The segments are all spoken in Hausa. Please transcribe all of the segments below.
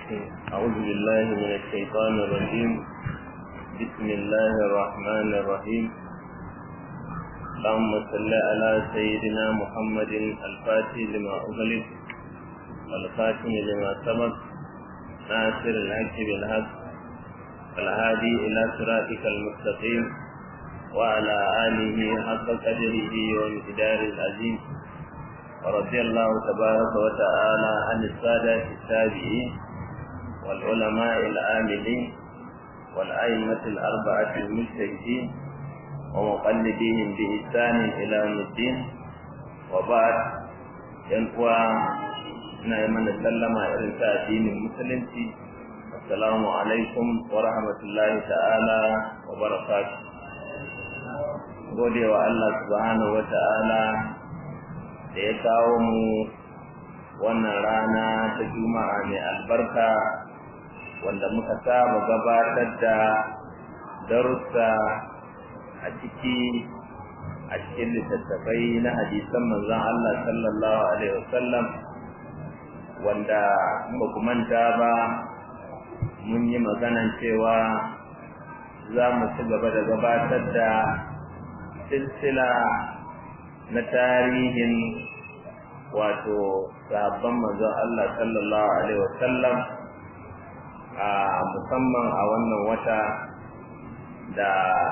أعوذ بالله من الشيطان الرجيم بسم الله الرحمن الرحيم اللهم صل على سيدنا محمد الفاتح لما أغلق والخاتم لما سبق ناصر الحق بالحق الهادي إلى صراطك المستقيم وعلى آله حق قدره وامتدار العظيم ورضي الله تبارك وتعالى عن السادة التابعين والعلماء العاملين والأئمة الأربعة المجتهدين ومقلدين بإحسان إلى يوم الدين وبعد ينقوى نعم سلم إلى دين المسلم السلام عليكم ورحمة الله تعالى وبركاته gode wa Allah subhanahu wa ta'ala da ya kawo mu wannan rana ta juma'a mai albarka wanda muka saba gabatar da darussa a ciki a cikin littattafai na hadisan manzon Allah sallallahu alaihi wasallam wanda ba ku manta ba mun yi maganan cewa za mu ci gaba da gabatar da silsila na tarihin wato sahabban manzon Allah sallallahu alaihi wasallam a musamman a wannan wata da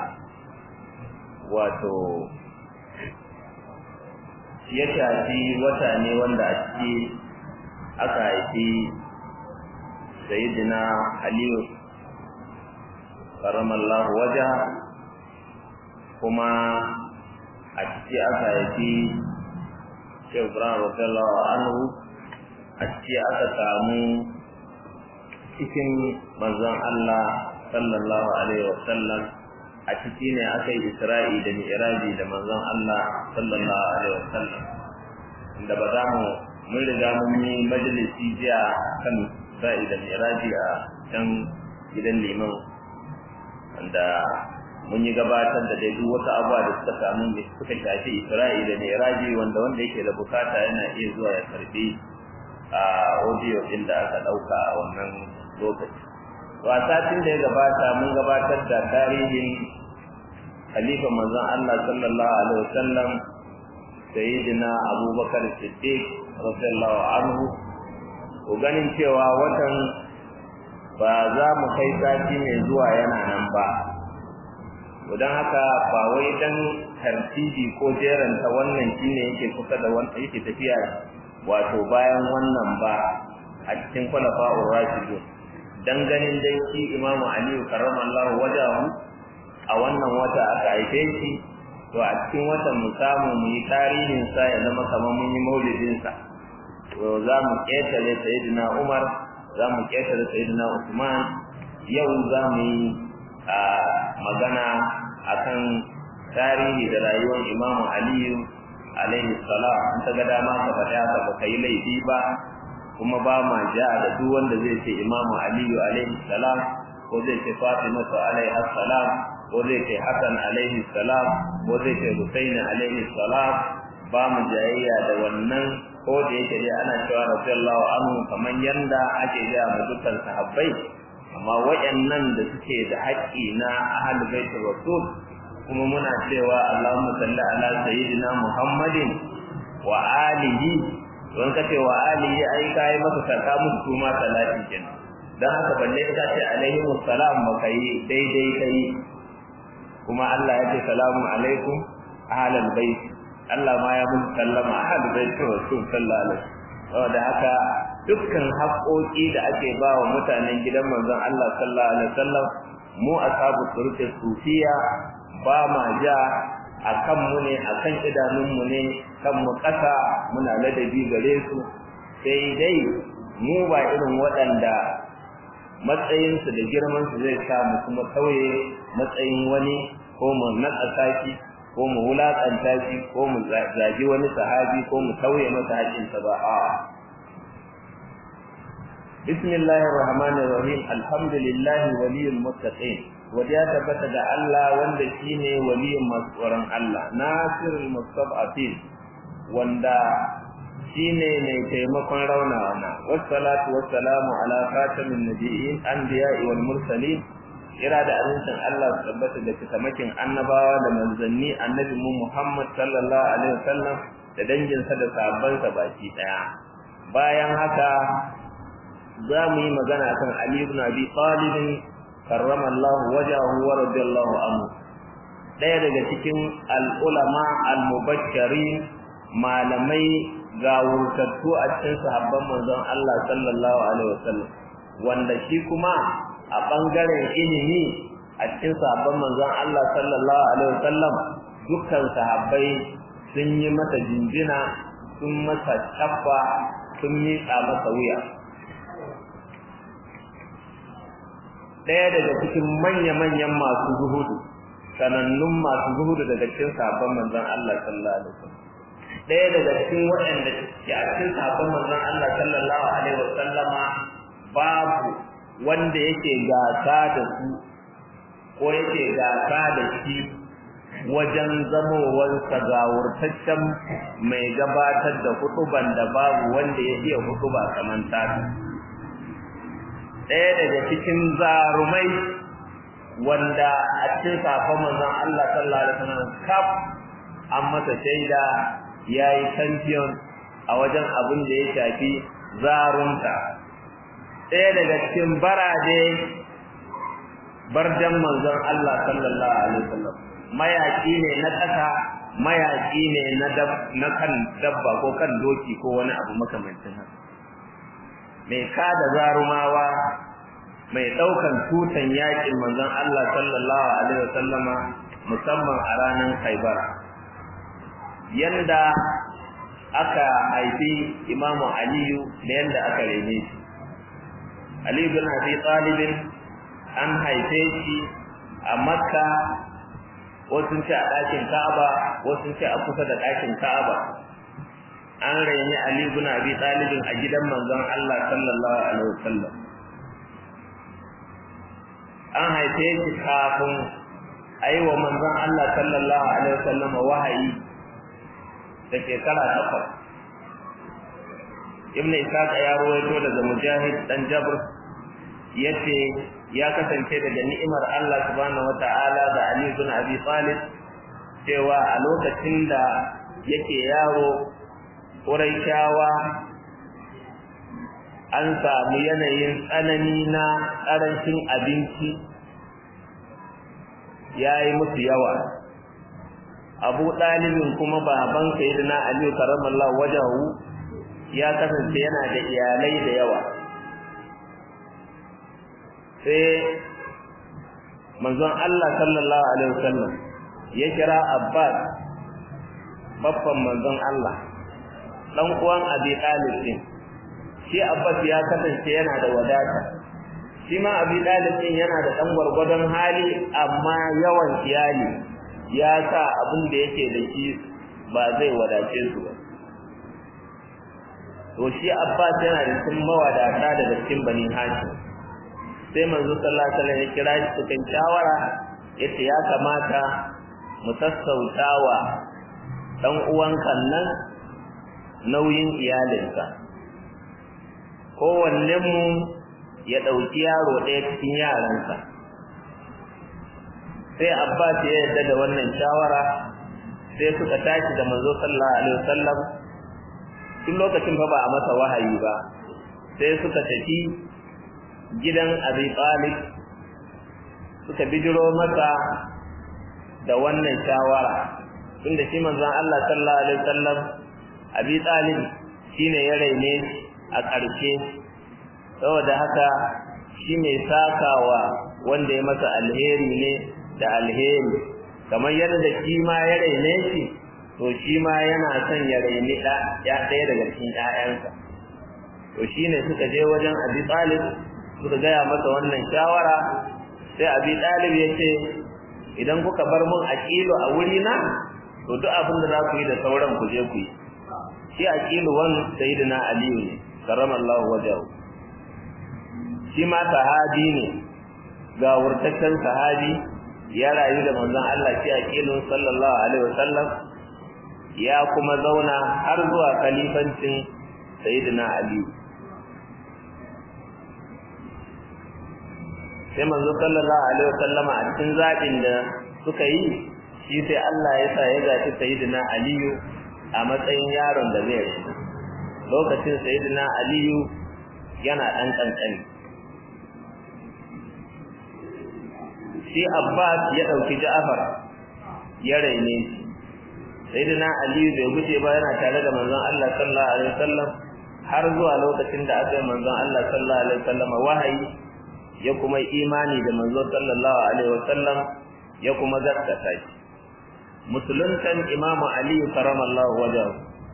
wato ya shafi wata ne wanda a ciki aka haifi sayyidina aliyu karamallahu waja kuma a ciki aka haifi Shehu Ibrahim radiyallahu anhu a ciki aka samu cikin manzon Allah sallallahu alaihi wasallam a ciki ne aka yi Isra'i da Mi'raji da manzon Allah sallallahu alaihi wasallam inda ba za mu mun riga mun yi majalisi jiya kan Isra'i da Mi'raji a can gidan liman wanda mun yi gabatar da dai duk wata abuwa da suka samu da suka shafi Isra'i da Mi'raji wanda wanda yake da bukata yana iya zuwa ya karbi a audio din da aka dauka a wannan lokaci. Wa satin da ya gabata mun gabatar da tarihin Khalifa manzon Allah sallallahu alaihi wasallam Sayyidina Abubakar Siddiq radiyallahu anhu ko ganin cewa watan ba za mu kai sati mai zuwa yana nan ba don haka ba wai dan tartibi ko jeranta wannan shine yake kusa da wannan yake tafiya wato bayan wannan ba a cikin khulafa'ur rashidun dan ganin dai shi Imam Ali karramallahu wajahu a wannan wata aka haife shi to a cikin watan mu samu mu yi tarihin sa ya zama kamar mun yi maulidin sa to za mu ketare sayyidina Umar za mu ketare sayyidina Usman yau za mu yi a magana akan tarihi da rayuwar Imam Aliyu alaihi salam in ka ga dama ka faɗa ka ba kai laifi ba kuma ba ma ja da duk wanda zai ce Imam Aliyu alaihi salam ko zai ce Fatima alaihi salam ko zai ce Hassan alaihi salam ko zai ce Husaini alaihi salam ba mu jayayya da wannan ko da yake dai ana cewa radiyallahu anhu kaman yanda ake ga mu dukkan sahabbai amma waɗannan da suke da haƙƙi na ahlul baitul rasul kuma muna cewa Allahumma salli ala sayyidina Muhammadin wa alihi don ka ce wa alihi ai kai maka sarka musu kuma salati kenan dan haka balle ka ce alaihi wassalam maka yi daidai kai kuma Allah ya ce salamu alaikum ahlul bait Allah ma ya mun sallama ahlul baitul rasul sallallahu alaihi saboda haka dukkan haƙoƙi da ake ba wa mutanen gidan manzon Allah sallallahu alaihi wasallam mu ashabu turke sufiya ba ma ja akan mu ne akan idanun mu ne kan mu ƙasa muna ladabi gare su sai dai mu ba irin waɗanda matsayinsu da girmansu zai sa mu kuma tauye matsayin wani ko mu naƙasa shi ko mu wulaƙanta shi ko mu zagi wani sahabi ko mu tauye masa haƙƙinsa ba a'a بسم الله الرحمن الرحيم الحمد لله ولي المتقين وجاء ثبت da Allah wanda shine waliyin masu tsoron Allah nasirul mustad'afin wanda shine mai taimakon raunawana wassalatu wassalamu ala khatamin nabiyyin anbiya'i wal mursalin kira da amincin Allah su tabbata da cikamakin annabawa da manzanni annabi mu Muhammad sallallahu alaihi wasallam da danginsa da sahabbansa baki daya bayan haka za mu yi magana kan Ali ibn Abi Talib karramallahu wajahu wa radiyallahu anhu daya daga cikin al-ulama al-mubashirin malamai gawurtattu a cikin sahabban manzon Allah sallallahu alaihi wasallam wanda shi kuma a bangaren ilimi a cikin sahabban manzon Allah sallallahu alaihi wasallam dukkan sahabbai sun yi masa jinjina sun masa tabba sun miƙa masa wuya ɗaya daga cikin manya-manyan masu zuhudu sanannun masu zuhudu daga cikin sahabban manzon Allah sallallahu alaihi wasallam ɗaya daga cikin waɗanda ke a cikin sahabban manzon Allah sallallahu alaihi wasallama babu wanda yake gasa da su ko yake gasa da shi wajen zamowarsa gawurtaccen mai gabatar da hutuban da babu wanda ya iya hutuba kamar tata ɗaya daga cikin zarumai wanda a cikin safon manzon Allah sallallahu alaihi wasallam kaf an masa shaida yayi champion a wajen abin da ya shafi zarunta ɗaya daga cikin baraje barjan manzon Allah sallallahu alaihi wasallam mayaki ne na ƙasa mayaki ne na na kan dabba ko kan doki ko wani abu makamancin haka mai kada zarumawa mai ɗaukan tutan yakin manzon Allah sallallahu alaihi wasallama musamman a ranar Khaibar yanda aka haifi Imamu Aliyu da yanda aka rene shi Ali bin Abi Talib an haife shi a Makka wasu ce a ɗakin Ka'aba wasu ce a kusa da ɗakin Ka'aba an raini Ali bin Abi Talib a gidan manzon Allah sallallahu alaihi wasallam an haife shi kafin ayi wa manzon Allah sallallahu alaihi wasallam wahayi da shekara takwas Ibn Ishaq ya rawaito daga Mujahid dan Jabr yace ya kasance daga ni'imar Allah subhanahu wata'ala da Ali bin Abi Talib cewa a lokacin da yake yaro Quraishawa an samu yanayin tsanani na ƙarancin abinci ya yi musu yawa abu ɗalibin kuma baban sayyidina aliyu karamallahu wajahu ya kasance yana da iyalai da yawa sai manzon Allah sallallahu alaihi wasallam ya kira Abbas babban manzon Allah dan uwan Abi Talib din shi Abbas ya kasance yana da wadata shi ma Abi Talib din yana da dan gwargwadon hali amma yawan iyali ya sa abin da yake da shi ba zai wadace su ba to shi Abbas yana da cikin mawadata daga cikin Bani Hashim sai manzo sallallahu alaihi wasallam ya kira shi cikin shawara yace ya kamata mu sassautawa dan uwanka nan nauyin iyalinsa kowanne mu ya dauki yaro ɗaya cikin yaransa sai Abbas ya yarda da wannan shawara sai suka tashi da manzo sallallahu alaihi wasallam tun lokacin fa ba a masa wahayi ba sai suka tafi gidan Abi Talib suka bijiro masa da wannan shawara tunda shi manzon Allah sallallahu alaihi wasallam Abi Talib shine ya raine a ƙarshe saboda haka shi mai sakawa wanda ya masa alheri ne da alheri kamar yadda shi ma ya raine shi to shi ma yana son ya raini ɗa ya ɗaya daga cikin ƴaƴansa to shine suka je wajen Abi Talib suka gaya masa wannan shawara sai Abi Talib ya ce idan kuka bar mun aqilu a wuri na to duk abin da za ku yi da sauran ku je ku yi shi aqilu wan sayyidina Ali ne karramallahu wajhahu shi ma sahabi ne ga wurtaccen sahabi ya rayu da manzon Allah shi aqilun sallallahu alaihi wasallam ya kuma zauna har zuwa khalifancin sayyidina ali sai manzo sallallahu alaihi wasallama a cikin zabin da suka yi shi sai Allah ya sa ya zaci sayyidina aliyu a matsayin yaron da zai rayu lokacin sayyidina aliyu yana dan kankani shi abbas ya dauki ja'far ya raine shi sayyidina aliyu bai guje ba yana tare da manzon Allah sallallahu alaihi wasallam har zuwa lokacin da aka yi manzon Allah sallallahu alaihi wasallam wahayi ya kuma imani da manzon sallallahu alaihi wasallam ya kuma gaskata shi musuluntan imamu ali karamallahu wajahu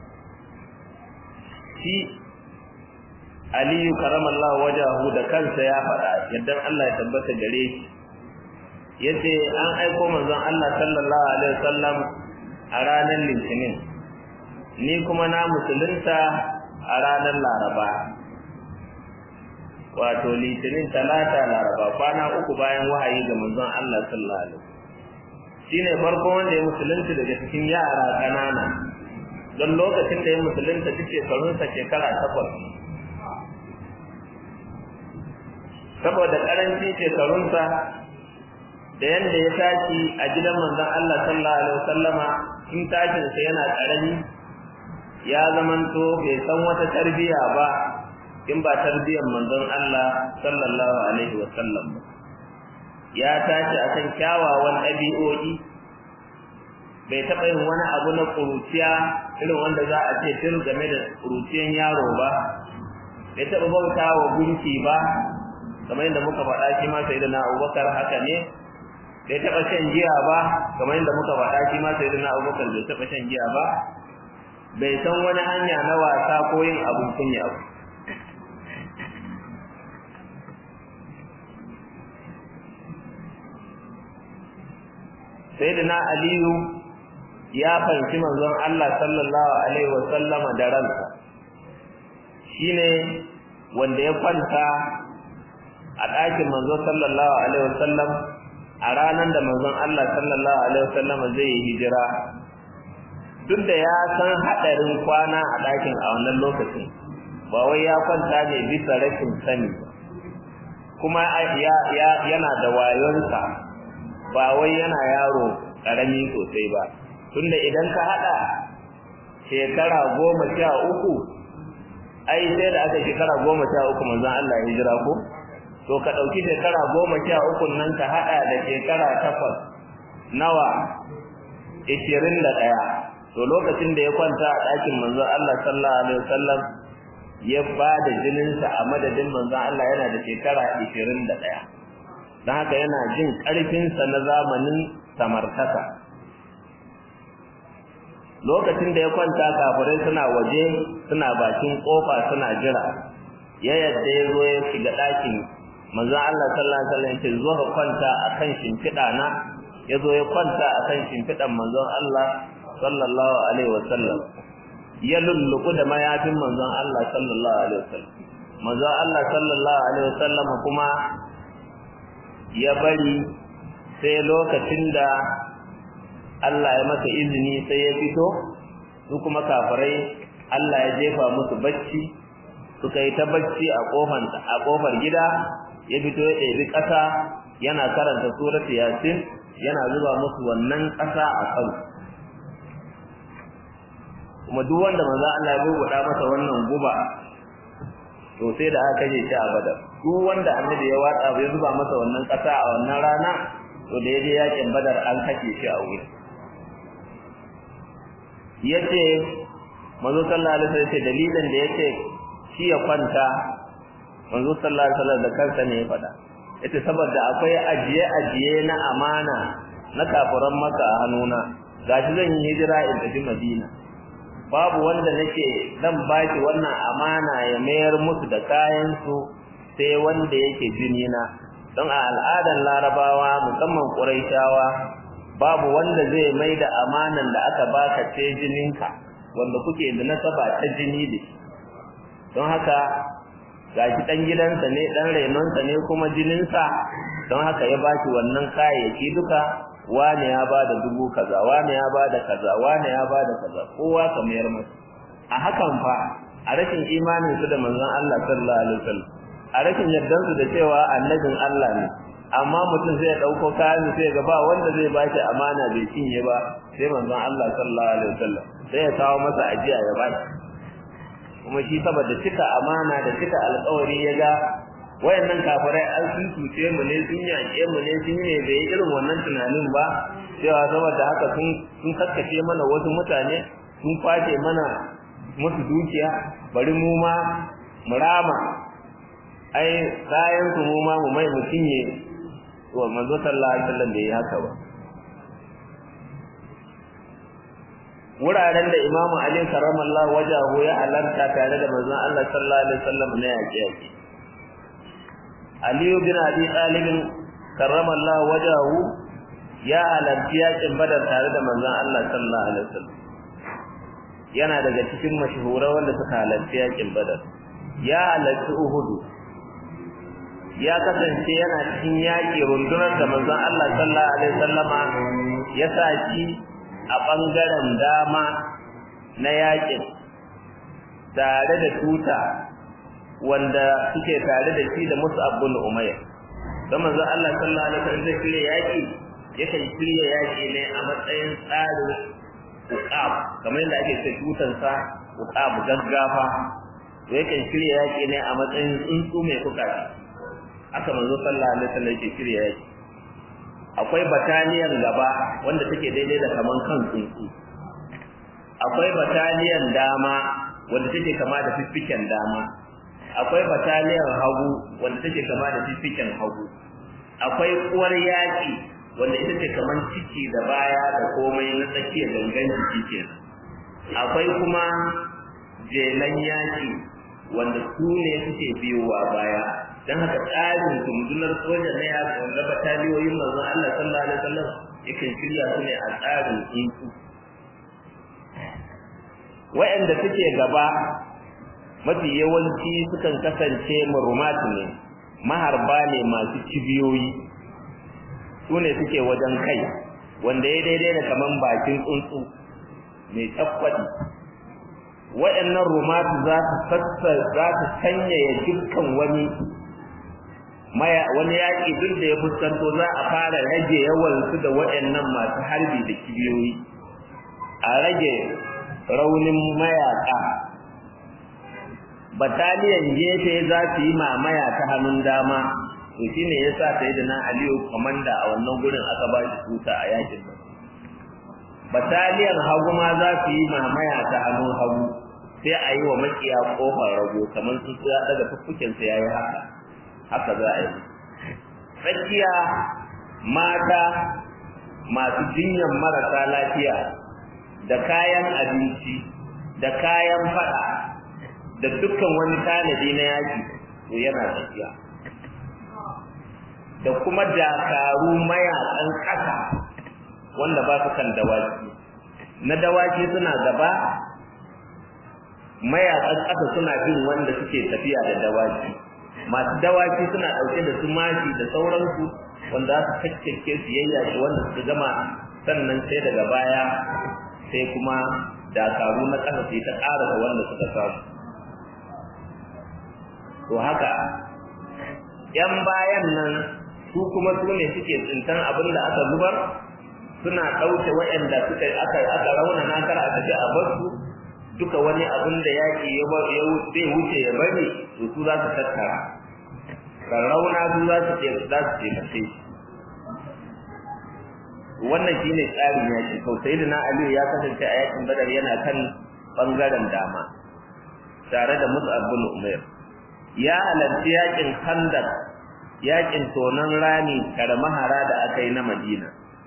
shi aliyu karamallahu wajahu da kansa ya faɗa yadda Allah ya tabbata gare shi yace an aiko manzon Allah sallallahu alaihi wasallam a ranar litinin ni kuma na musulunta a ranar laraba wato litinin talata laraba kwana uku bayan wahayi ga manzon Allah sallallahu alaihi shine farko wanda ya musulunta daga cikin yara kanana don lokacin da ya musulunta duk shekarunsa shekara takwas saboda karancin shekarunsa da yanda ya tashi a gidan manzon Allah sallallahu alaihi wasallama in tashin sa yana karami ya zamanto bai san wata tarbiya ba in ba tarbiyar manzon Allah sallallahu alaihi wasallam ba ya tashi akan kyawawan ɗabi'o'i bai taɓa yin wani abu na ƙuruciya irin wanda za a ce tun game da ƙuruciyan yaro ba bai taɓa bauta wa gunki ba kamar yadda muka faɗa shi ma sai da na abubakar haka ne bai taɓa shan giya ba kamar yadda muka faɗa shi ma sai da na abubakar bai taɓa shan giya ba bai san wani hanya na wasa ko yin abun kunya ba sayyidina aliyu ya fahimci manzon Allah sallallahu alaihi wa sallama da ransa shine wanda ya kwanta a ɗakin manzon sallallahu alaihi wa sallam a ranar da manzon Allah sallallahu alaihi wa sallama zai yi hijira duk da ya san haɗarin kwana a ɗakin a wannan lokacin ba wai ya kwanta ne bisa rashin sani kuma yana da wayonsa ba wai yana yaro ƙarami sosai ba tunda idan ka haɗa shekara goma sha uku ai sai da aka shekara goma sha uku manzon Allah ya hijira ko to ka ɗauki shekara goma sha uku nan ka haɗa da shekara takwas nawa ishirin da ɗaya to lokacin da ya kwanta a ɗakin manzon Allah sallallahu alaihi wasallam ya ba da jininsa a madadin manzon Allah yana da shekara ishirin da ɗaya don haka yana jin ƙarfinsa na zamanin samartaka lokacin da ya kwanta kafirai suna waje suna bakin kofa suna jira ya yadda ya zo ya shiga ɗakin manzon Allah sallallahu alaihi wasallam ya zo ka kwanta akan shimfiɗa na ya zo ya kwanta akan shimfiɗan manzon Allah sallallahu alaihi wasallam ya lulluku da mayafin manzon Allah sallallahu alaihi wasallam manzon Allah sallallahu alaihi wasallam kuma ya bari sai lokacin da Allah ya masa izini sai ya fito su kuma kafirai Allah ya jefa musu bacci suka yi ta bacci a kofar a kofar gida ya fito ya ɗebi ƙasa yana karanta suratu yasin yana zuba musu wannan ƙasa a kan kuma duk wanda manzo Allah ya bubuɗa masa wannan guba to sai da aka kashe shi a badar duk wanda annabi ya watsa ya zuba masa wannan ƙasa a wannan rana to da yaje yakin badar an kashe shi a wuri yace manzo sallallahu alaihi wasallam yace dalilin da yace shi ya kwanta manzo sallallahu alaihi wasallam da kansa ne ya faɗa yace saboda akwai ajiye ajiye na amana na kafiran maka a hannuna gashi zan yi hijira in tafi madina babu wanda nake zan baki wannan amana ya mayar musu da kayan su sai wanda yake jini na don a al'adar larabawa musamman quraishawa babu wanda zai mai da amanan da aka baka ce jininka wanda kuke da nasaba ta jini da shi don haka gashi dan gidansa ne dan renonsa ne kuma jininsa don haka ya baki wannan kayayyaki duka wane ya bada dubu kaza wane ya bada kaza wane ya bada kaza kowa ka mayar masa a hakan fa a rashin imanin su da manzon Allah sallallahu alaihi wasallam a rashin yardan su da cewa annabin Allah ne amma mutum zai dauko kayan sai ga ba wanda zai ba shi amana bai cinye ba sai manzon Allah sallallahu alaihi wasallam sai ya kawo masa ajiya ya ba shi kuma shi saboda cika amana da cika alƙawari ya ga wayannan kafirai an sun cuce mu ne sun yaƙe mu ne sun ne bai irin wannan tunanin ba cewa saboda haka sun sun kakkace mana wasu mutane sun kwace mana musu dukiya bari mu ma mu rama ai kayan su mu ma mu mai mu cinye to manzo sallallahu alaihi wasallam bai yi haka ba wuraren da imamu ali karamallahu wajahu ya halarta tare da manzon Allah sallallahu alaihi wasallam ne yaƙe yaƙe Ali bin Abi Talib karramallahu wajahu ya halarci yakin Badar tare da manzon Allah sallallahu alaihi wasallam yana daga cikin mashhura wanda suka halarci yakin Badar ya halarci Uhud ya kasance yana cikin yaki rundunar da manzon Allah sallallahu alaihi wasallama ya saki a bangaren dama na yakin tare da tuta wanda suke tare da shi da Mus'ab bin Umayr dan manzon Allah sallallahu alaihi wasallam zai kire yaki yakan kire yaki ne a matsayin tsarin uqab kamar yadda ake ce tutan sa uqab gaggafa yakan kire yaki ne a matsayin tsuntsu mai kukaci aka manzo sallallahu alaihi wasallam yake kire yaki akwai bataliyan gaba wanda take daidai da kaman kan tsuntsu akwai bataliyan dama wanda take kama da fiffiken dama akwai bataliyar hagu wanda take kama da fifikin hagu akwai uwar yaki wanda ita ce kaman ciki da baya da komai na tsakiyar gangan jiki kenan akwai kuma jelan yaki wanda su ne suke biyowa baya dan haka tsarin kundunar soja na yaki wanda bataliyoyin manzon Allah sallallahu alaihi wasallam yakan shirya su ne a tsarin tsuntsu wa'anda suke gaba mafi yawanci sukan kasance marumat ne maharba ne masu cibiyoyi su ne suke wajen kai wanda ya daidai da kaman bakin tsuntsu mai tsaffadi waɗannan rumatu za su sassa za su sanyaya dukkan wani maya wani yaƙi duk da ya fuskanto za a fara rage yawan su da waɗannan masu harbi da kibiyoyi a rage raunin mayaƙa bataliyan gefe za su yi mamaya ta hannun dama to shine yasa sayyidina Aliyu komanda a wannan gurin aka ba shi tuta a yakin nan bataliyan hagu ma za su yi mamaya ta hannun hagu sai a yi wa makiya kofar rago kamar su ya daga fuffuken sa yayi haka haka za a yi tsakiya mata masu jinyan marasa lafiya da kayan abinci da kayan fada da dukkan wani tanadi na yaki to yana tafiya da kuma dakaru mayakan ƙasa wanda ba su kan dawaki na dawaki suna gaba mayakan ƙasa suna bin wanda suke tafiya da dawaki masu dawaki suna ɗauke da su mashi da sauransu wanda za su kakkake su yayyaki wanda suka gama sannan sai daga baya sai kuma dakaru na ƙasa sai ta ƙara wanda suka samu to haka yan bayan nan su kuma su ne suke tsintan abin da aka zubar suna ɗauke waɗanda suka aka aka rauna na kar aka ce a basu duka wani abin da yaƙi ya zai wuce ya bari to su za su tattara rauna su za su za su taimake wannan shine tsarin yaƙi to sayyidina aliyu ya kasance a yaƙin badar yana kan bangaren dama tare da mus'ab bin umair ya halarci yakin khandaq yakin tonon rani karmahara da aka yi na madina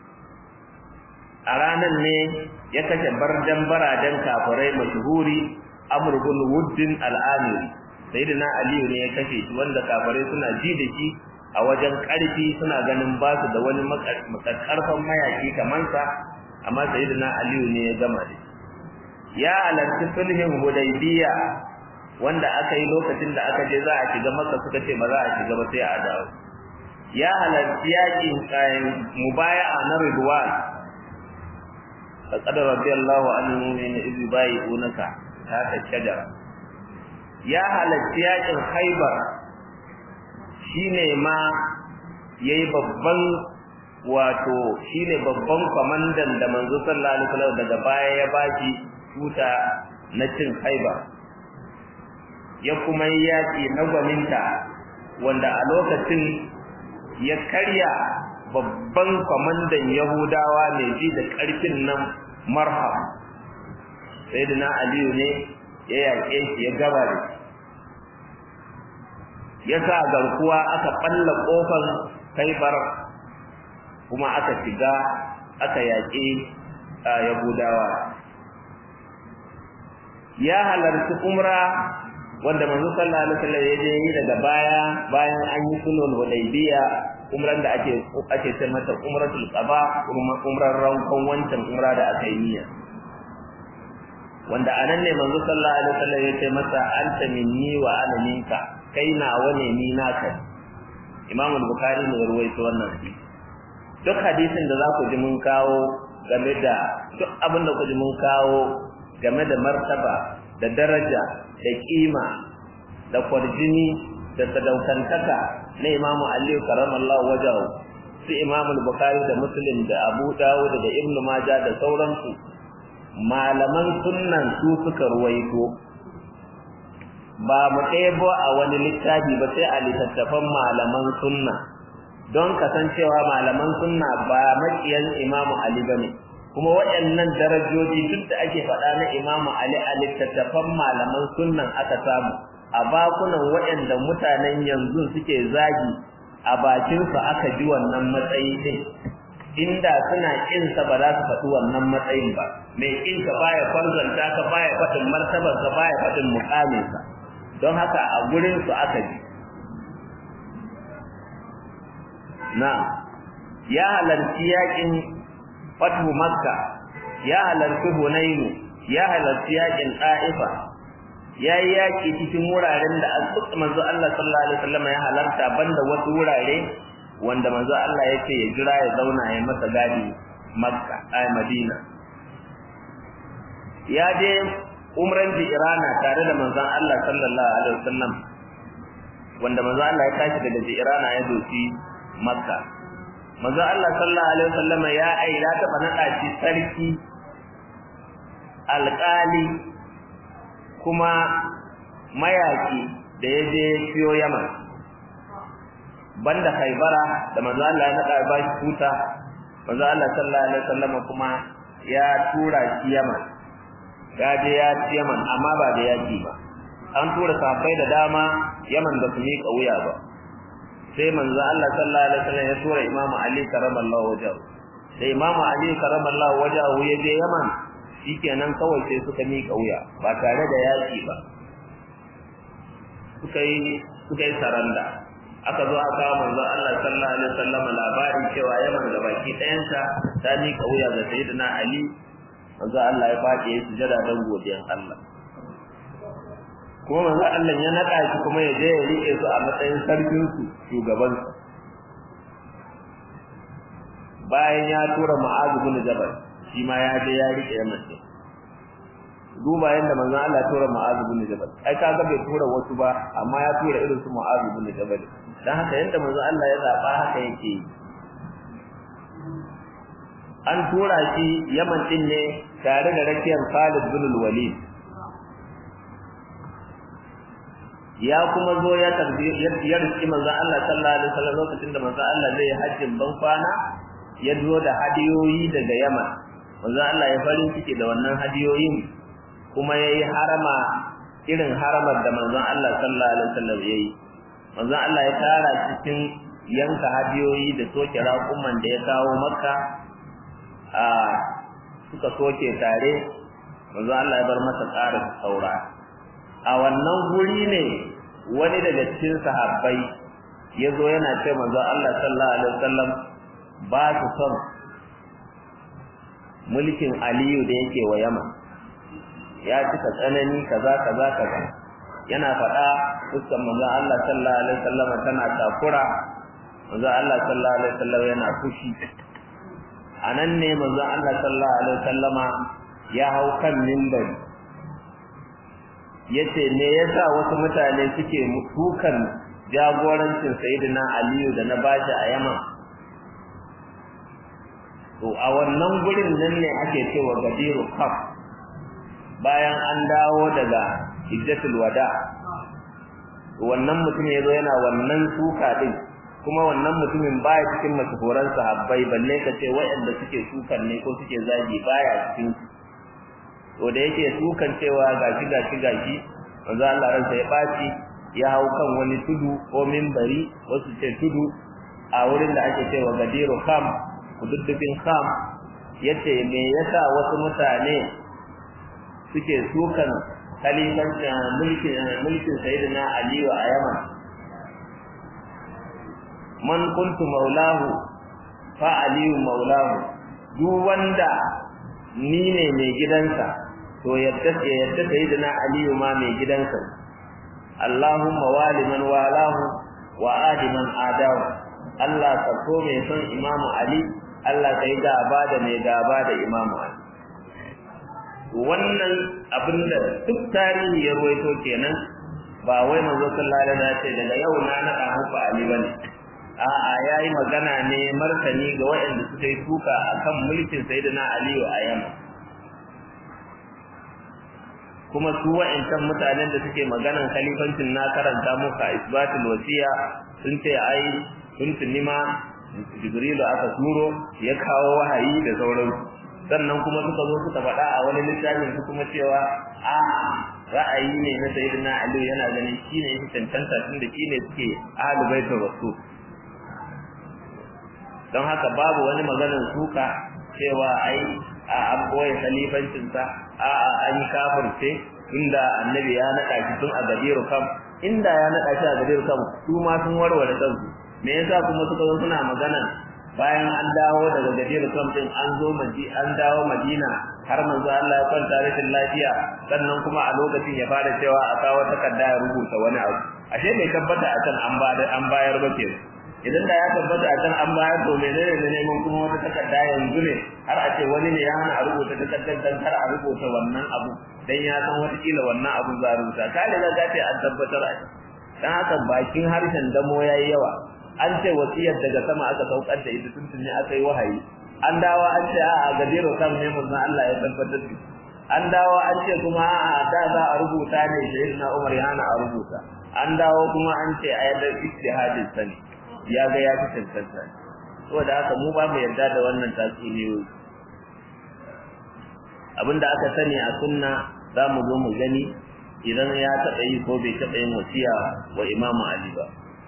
a ranar ne ya kashe bardan baradan kafirai mashhuri amr bin wuddin al-amiri sayyidina aliyu ne ya kashe shi wanda kafirai suna ji da shi a wajen karfi suna ganin ba su da wani makarfan mayaki kamar sa amma sayyidina aliyu ne ya gama da shi ya halarci sulhin hudaybiya wanda aka yi lokacin da aka je za a shiga maka suka ce ba za a shiga ba sai a dawo ya halarci yakin kayan mubaya'a na ridwan faqad radiyallahu anil mu'minina idh yubayi'unaka tahta shajara ya halarci yakin khaybar shine ma yayi babban wato shine babban kwamandan da manzo sallallahu alaihi wasallam daga baya ya baki tuta na cin khaybar ya kuma yi yaki na gwaninta wanda a lokacin ya karya babban kwamandan Yahudawa mai ji da ƙarfin nan marhab sai da na Aliyu ne ya yaƙe shi ya gaba da ya sa garkuwa aka ɓalla ƙofar kaibar kuma aka shiga aka yaƙe Yahudawa ya halarci umra wanda manzo sallallahu alaihi wasallam ya je yi daga baya bayan an yi sulhul hudaybiya umran da ake ake ce mata umratul qaba kuma umran rankon wancan umra da aka yi niyya wanda anan ne manzo sallallahu alaihi wasallam ya ce masa anta minni wa ana minka kai na wane ni naka Imam al-Bukhari ne ruwaito wannan hadisi duk hadisin da za ku ji mun kawo game da duk abin da ku ji mun kawo game da martaba da daraja da kima da kwarjini da sadaukantaka na Imam Ali karamallahu wajahu su Imam Bukhari da Muslim da Abu Dawud da Ibn Majah da sauransu malaman sunnan su suka ruwaito ba mu ɗebo a wani littafi ba sai a littattafan malaman sunna don kasancewa malaman sunna ba makiyan Imam Ali bane kuma waɗannan darajoji duk da ake faɗa na Imam Ali a littattafan malaman sunnan aka samu a bakunan waɗanda mutanen yanzu suke zagi a bakinsu aka ji wannan matsayi din inda suna kin sa ba za su faɗi wannan matsayin ba mai kin ka baya kwanzanta ka baya faɗin martabar ka baya faɗin muƙamin sa don haka a gurin su aka ji na ya halarci yakin fatu makka ya halarci hunainu ya halarci yakin ɗa'ifa ya yi yaƙi cikin wuraren da manzo Allah sallallahu alaihi wasallam ya halarta banda wasu wurare wanda manzo Allah ya ce ya jira ya zauna ya masa gadi Makka ai Madina ya je umran Jirana tare da manzon Allah sallallahu alaihi wasallam wanda manzo Allah ya tashi daga Jirana ya doki Makka manzo Allah sallallahu alaihi wasallam ya ai ya taba nada shi sarki alƙali kuma mayaki da ya je siyo Yaman banda Khaybara da manzo Allah ya nada ba shi tuta manzo Allah sallallahu alaihi wasallam kuma ya tura shi Yaman ya je ya ci Yaman amma ba da yaki ba an tura safai da dama Yaman ba su miƙa wuya ba sai manzo Allah sallallahu alaihi wasallam ya tura Imam Ali karamallahu wajhahu sai Imam Ali karamallahu wajhahu ya je Yaman shikenan kawai sai suka miƙa wuya ba tare da yaki ba suka yi suka yi saranda aka zo aka manzo Allah sallallahu alaihi wasallam labarin cewa Yaman da baki ɗayanta ta miƙa wuya ga Sayyidina Ali manzo Allah ya faɗi ya sujada dan godiyan Allah kuma manzo Allah ya naka shi kuma ya je ya rike su a matsayin sarkin su shugaban su bayan ya tura Mu'adh bin Jabal shi ma ya je ya rike Yaman din duba yanda manzo Allah ya tura Mu'adh bin Jabal ai kaga bai tura wasu ba amma ya tura irin su Mu'adh bin Jabal dan haka yanda manzo Allah ya zaba haka yake an tura shi Yaman din ne tare da rakiyar Khalid bin Walid ya kuma zo ya tarbi ya riski manzo Allah sallallahu alaihi wasallam lokacin da manzo Allah zai yi hajjin ban kwana ya zo da hadiyoyi daga Yaman manzo Allah ya farin ciki da wannan hadiyoyin kuma yayi harama irin haramar da manzo Allah sallallahu alaihi wasallam yayi manzo Allah ya tara cikin yanka hadiyoyi da soke raƙuman da ya kawo Makka a suka soke tare manzo Allah ya bar masa tsarin saura a wannan guri ne wani daga cikin sahabbai ya zo yana ce manzo Allah sallallahu alaihi wasallam ba su son mulkin Aliyu da yake wa Yaman ya cika tsanani kaza kaza kaza yana faɗa fuskan manzo Allah sallallahu alaihi wasallam tana takura manzo Allah sallallahu alaihi wasallam yana fushi anan ne manzo Allah sallallahu alaihi wasallama ya hau kan minbari yace me yasa wasu mutane suke mutukan jagorancin sayyidina Aliyu da na bashi a Yaman to a wannan gurin nan ne ake cewa gadiru kaf bayan an dawo daga hijjatul wada wannan mutum yazo yana wannan suka din kuma wannan mutumin baya cikin masuhuran sahabbai balle ka ce waɗanda suke sukan ne ko suke zagi baya cikin to da yake sukan cewa gashi gashi gashi manzo Allah ransa ya baci ya hau kan wani tudu ko minbari wasu ce tudu a wurin da ake cewa gadiru kam kududdufin kam yace me yasa wasu mutane suke sukan khalifancin mulkin mulkin sayyidina Ali a Yaman man kuntu maulahu fa aliyu maulahu duk wanda ni ne mai gidansa to yadda ya yadda sayyidina aliyu ma mai gidansa Allahumma wali man walahu wa adi man adahu Allah ka so mai son Imamu Ali Allah ka yi gaba da mai gaba da Imamu Ali wannan abinda duk tarihi ya ruwaito kenan ba wai manzo sallallahu alaihi wasallam ce daga yau na nada muku Ali bane a'a yayi magana ne martani ga waɗanda suka yi tuka akan mulkin sayyidina Ali a Yaman kuma su wa'ancan mutanen da suke maganan khalifancin na karanta muka isbatul wasiya sun ce ai sun tunima jibrilu aka turo ya kawo wahayi da sauransu sannan kuma suka zo suka faɗa a wani littafin su kuma cewa a ra'ayi ne na sayyidina ali yana ganin shine yake cancanta tunda shine suke ahlul baitul rasul don haka babu wani maganar suka cewa ai a an boye khalifancin sa a a an kafirce inda annabi ya nada shi tun a gadiru kam inda ya nada shi a gadiru kam su ma sun warware kansu me yasa kuma suka zo suna magana bayan an dawo daga gajiyar kam din an zo maji an dawo madina har manzo Allah ya kwanta rashin lafiya sannan kuma a lokacin ya fara cewa a kawo takarda ya rubuta wani abu ashe bai tabbata a can an bayar an bayar ba ke idan da ya tabbata a can an bayar to menene ne neman kuma wata takarda yanzu ne har a ce wani ne ya hana a rubuta takardar dan kar a rubuta wannan abu dan ya san wata kila wannan abu za a rubuta ka riga ka ce an tabbatar a dan haka bakin harshen damo yayi yawa an ce wasiyar daga sama aka saukar da ita tuntuni aka yi wahayi an dawo an ce a'a gadiro kan ne manzon Allah ya tabbatar da an dawo an ce kuma a'a da za a rubuta ne sayyidina Umar ya hana a rubuta an dawo kuma an ce a yadda ijtihadin sani ya ga ya fi tantance saboda haka mu ba mu yarda da wannan tatsuniyoyi abinda aka sani a sunna za mu zo mu gani idan ya taɓa yi ko bai taɓa yin wasiya wa imamu Ali ba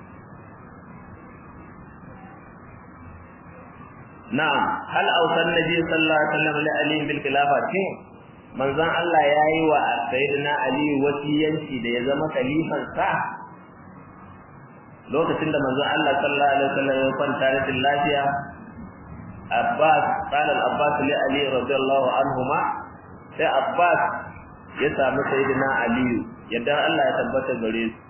na'am hal ausan nabi sallallahu alaihi wasallam li ali bil khilafa tin manzon Allah yayi wa sayyidina ali wasiyanci da ya zama khalifan sa lokacin da manzon Allah sallallahu alaihi wasallam ya kwanta da lafiya Abbas qala al-Abbas li Ali radiyallahu anhuma sai Abbas ya samu sayyidina Ali yadda Allah ya tabbata gare su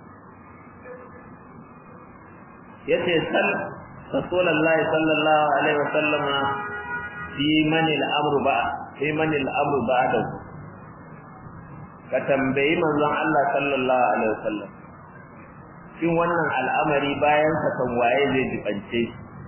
yace sal رسول الله صلى الله عليه وسلم في من الامر بعد في من الامر بعده ka tambayi manzon Allah sallallahu alaihi wasallam shin wannan al'amari bayan sa kan waye zai jibance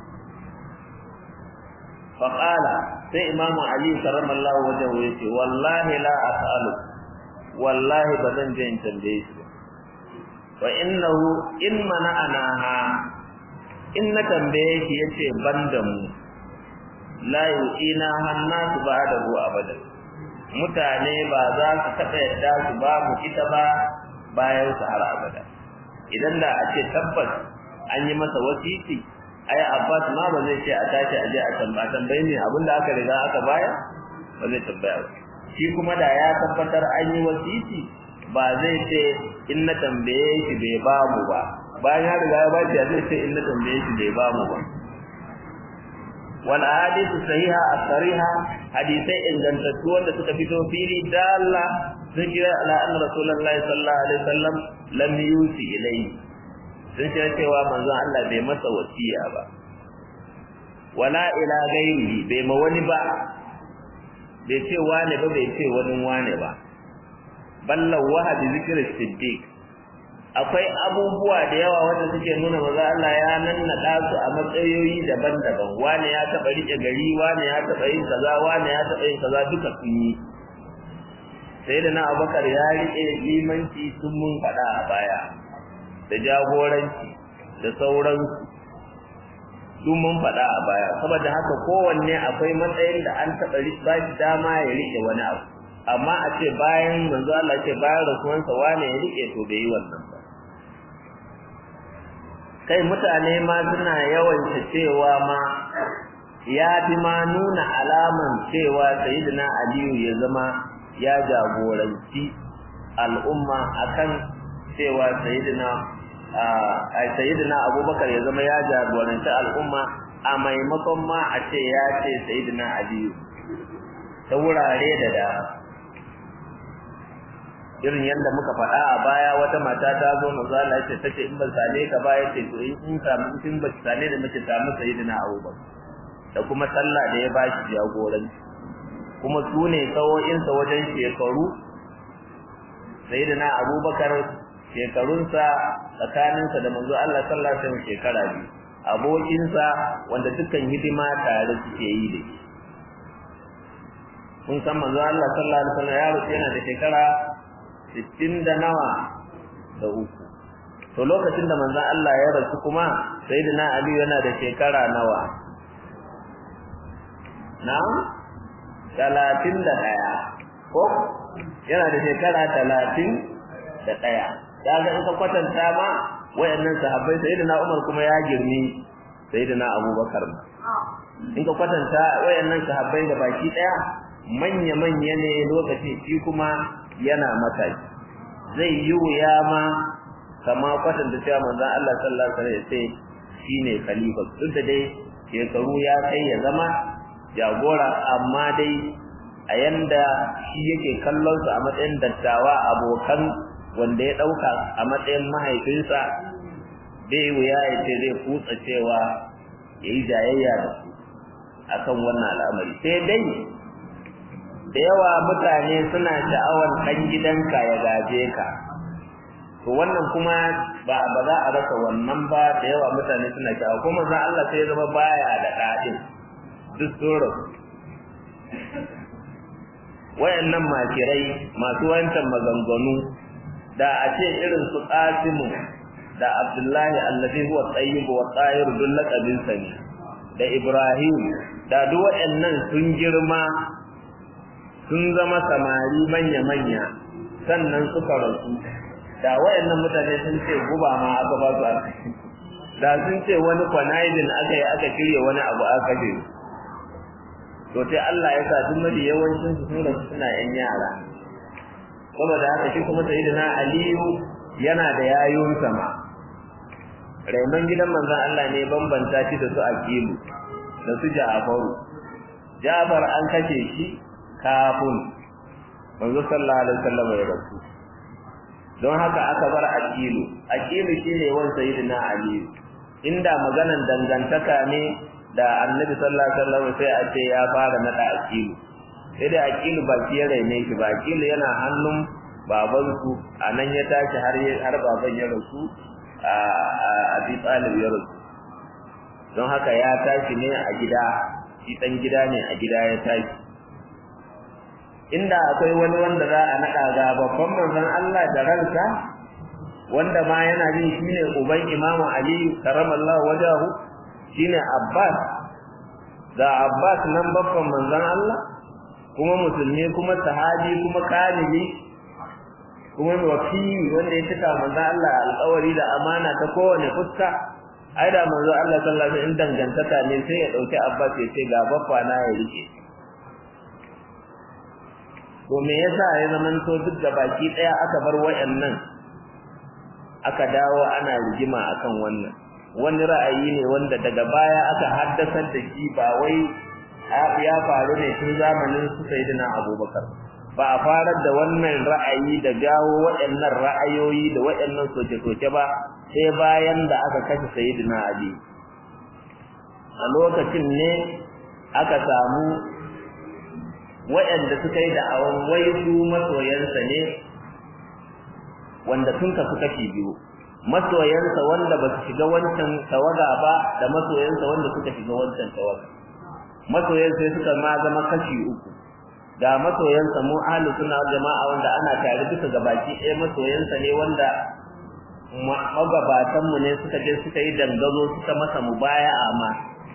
fa qala sai imamu ali sallallahu wajhu yace wallahi la as'alu wallahi bazan je in tambaye shi wa innahu in mana'anaha in na tambaye shi yace banda mu la yu'ina hannasu ba'dahu abadan mutane ba za su taɓa yadda su ba mu ita ba bayan su har abada idan da a ce tabbas an yi masa wasiti ai Abbas ma ba zai ce a tashi a je a tambaya tambaye ne abinda aka riga aka baya ba zai tambaya ba shi kuma da ya tabbatar an yi wasiti ba zai ce in na tambaye shi bai ba mu ba bayan ya riga ya ba shi zai ce in na tambaye shi bai ba mu ba wal ahadithu sahiha as-sariha hadisai ingantattu wanda suka fito fili dalla sun kira ala anna rasulullahi sallallahu alaihi wasallam lam yusi ilayhi sun ce cewa manzon Allah bai masa wasiya ba wala ila gairihi bai ma wani ba bai ce wane ba bai ce wani wane ba ballan wahabi zikirin siddiq akwai abubuwa da yawa wanda suke nuna maza Allah ya nannaɗa su a matsayoyi daban-daban wane ya taɓa riƙe gari wane ya taɓa yin kaza wane ya taɓa yin kaza duka sun yi sai da na abubakar ya riƙe limanci sun mun faɗa a baya da jagoranci da sauransu duk mun faɗa a baya saboda haka kowanne akwai matsayin da an taɓa ba shi dama ya riƙe wani abu amma a ce bayan manzo Allah ce bayan rasuwansa wane ya riƙe to bai yi wannan ba kai mutane ma suna yawanta cewa ma ya fi ma nuna alaman cewa sayyidina aliyu ya zama ya jagoranci al'umma akan cewa sayyidina a sayyidina abubakar ya zama ya jagoranci al'umma a maimakon ma a ce ya ce sayyidina aliyu ta wurare da dama irin yadda muka faɗa a baya wata mata ta zo manzo Allah ya ce tace in ban same ka ba ya ce to in in samu in ba same da mace samu sayyidina Abubakar da kuma sallah da ya ba shi jagoranci kuma su ne sawo'insa wajen shekaru sayyidina Abubakar shekarunsa tsakaninsa da manzo Allah sallallahu alaihi wasallam shekara biyu abokinsa wanda dukkan hidima tare suke yi da shi kun san manzo Allah sallallahu alaihi wasallam ya rufe yana da shekara sittin da nawa da uku to lokacin da manzon Allah ya rasu kuma sayyidina Ali yana da shekara nawa na talatin da ɗaya ko yana da shekara talatin da ɗaya kaga in ka kwatanta ma wayannan sahabbai sayyidina Umar kuma ya girmi sayyidina Abubakar in ka kwatanta wayannan sahabbai da baki ɗaya manya-manya ne lokaci shi kuma yana mataki zai yi wuya ma kama kwatanta cewa manzon Allah sallallahu alaihi wasallam ya ce shine khalifa duk da dai shekaru ya kai ya zama jagora amma dai a yanda shi yake kallon su a matsayin dattawa abokan wanda ya dauka a matsayin mahaifinsa bai wuya ya ce zai kutsa cewa yayi jayayya da su akan wannan al'amari sai dai da yawa mutane suna sha'awar ɗan gidanka ya gaje ka to wannan kuma ba ba za a rasa wannan ba da yawa mutane suna sha'awa kuma za Allah sai ya zama baya da ɗaɗin duk tsoron wayannan makirai masu wancan maganganu da a ce irin su Qasimu da Abdullahi allazi huwa tayyib wa tahir dun laqabin sani da Ibrahim da duk wayannan sun girma sun zama samari manya-manya sannan suka rasu da wayannan mutane sun ce guba ma aka ba su arziki da sun ce wani kwanayidin aka yi aka shirya wani abu aka je to sai Allah ya sa duk mafi yawancin su sun rasu suna yan yara saboda haka shi kuma sayyidina Aliyu yana da yayun sama Raiman gidan manzon Allah ne bambanta shi da su Aqilu da su Ja'faru Ja'far an kashe shi kafin manzo sallallahu alaihi wasallam ya rasu don haka aka bar aqilu aqilu shine wan sayyidina ali inda maganan dangantaka ne da annabi sallallahu alaihi wasallam sai a ce ya fara nada aqilu sai da aqilu ba shi ya raine shi ba aqilu yana hannun baban su anan ya tashi har har baban ya rasu a abi talib ya rasu don haka ya tashi ne a gida shi dan gida ne a gida ya tashi inda akwai wani wanda za a naɗa ga babban manzon Allah da ransa wanda ma yana jin shine uban Imam Ali karamallahu wajahu shine Abbas ga Abbas nan babban manzon Allah kuma musulmi kuma sahabi kuma kamili kuma wakili wanda ya cika manzon Allah alƙawari da amana ta kowane fuska ai da manzon Allah sallallahu alaihi wasallam in dangantaka ne sai ya dauki Abbas ya ce ga babba na ya rike to me yasa ya zamanto duk da baki daya aka bar wayannan aka dawo ana rigima akan wannan wani ra'ayi ne wanda daga baya aka haddasar da shi ba wai ya faru ne tun zamanin su sayyidina Abubakar ba a farar da wannan ra'ayi da jawo waɗannan ra'ayoyi da waɗannan soke-soke ba sai bayan da aka kashe sayyidina Ali a lokacin ne aka samu waɗanda suka yi da'awan wai su masoyansa ne wanda sun kasu kashi biyu masoyansa wanda ba su shiga wancan tawaga ba da masoyansa wanda suka shiga wancan tawaga masoyansa sai suka ma zama kashi uku ga masoyansa mu ahlu sunna wal jama'a wanda ana tare duka gabaki ɗaya masoyansa ne wanda magabatan mu ne suka je suka yi dangazo suka masa mubaya'a ma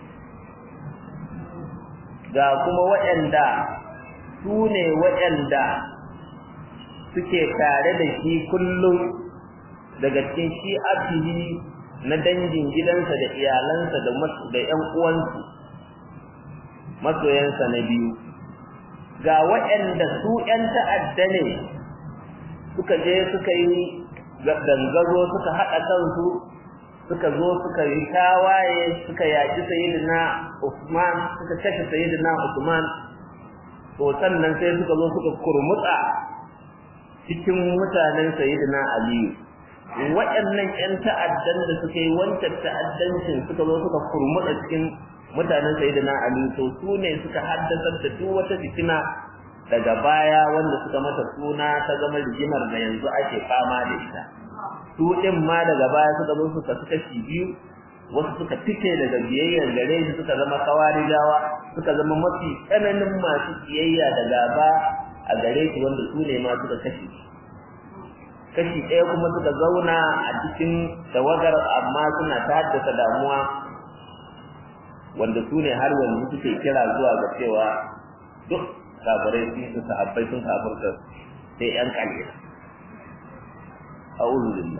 ga kuma waɗanda su ne waɗanda suke tare da shi kullum daga cikin shi'atihi na dangin gidansa da iyalansa da da ƴan uwansu masoyansa na biyu ga waɗanda su ƴan ta'adda ne suka je suka yi dangazo suka haɗa kansu suka zo suka yi tawaye suka yaƙi sayyidina Usman suka kashe sayyidina Usman to sannan sai suka zo suka kurmutsa cikin mutanen sayyidina Aliyu waɗannan ƴan ta'addan da suka yi wancan ta'addancin suka zo suka kurmuɗa cikin mutanen sayyidina Ali to su ne suka haddasa da duk wata fitina daga baya wanda suka mata suna ta zama rigimar da yanzu ake fama da ita su ɗin ma daga baya suka zo suka suka shi biyu wasu suka fice daga biyayyar gare shi suka zama kawarijawa suka zama mafi tsananin masu kiyayya da gaba a gare shi wanda su ne ma suka kashe shi kashi ɗaya kuma suka zauna a cikin tawagar amma suna ta haddasa damuwa wanda su ne har yanzu suke kira zuwa ga cewa duk kafirai sun su sahabbai sun kafirta sai ƴan kalila a'udhu billah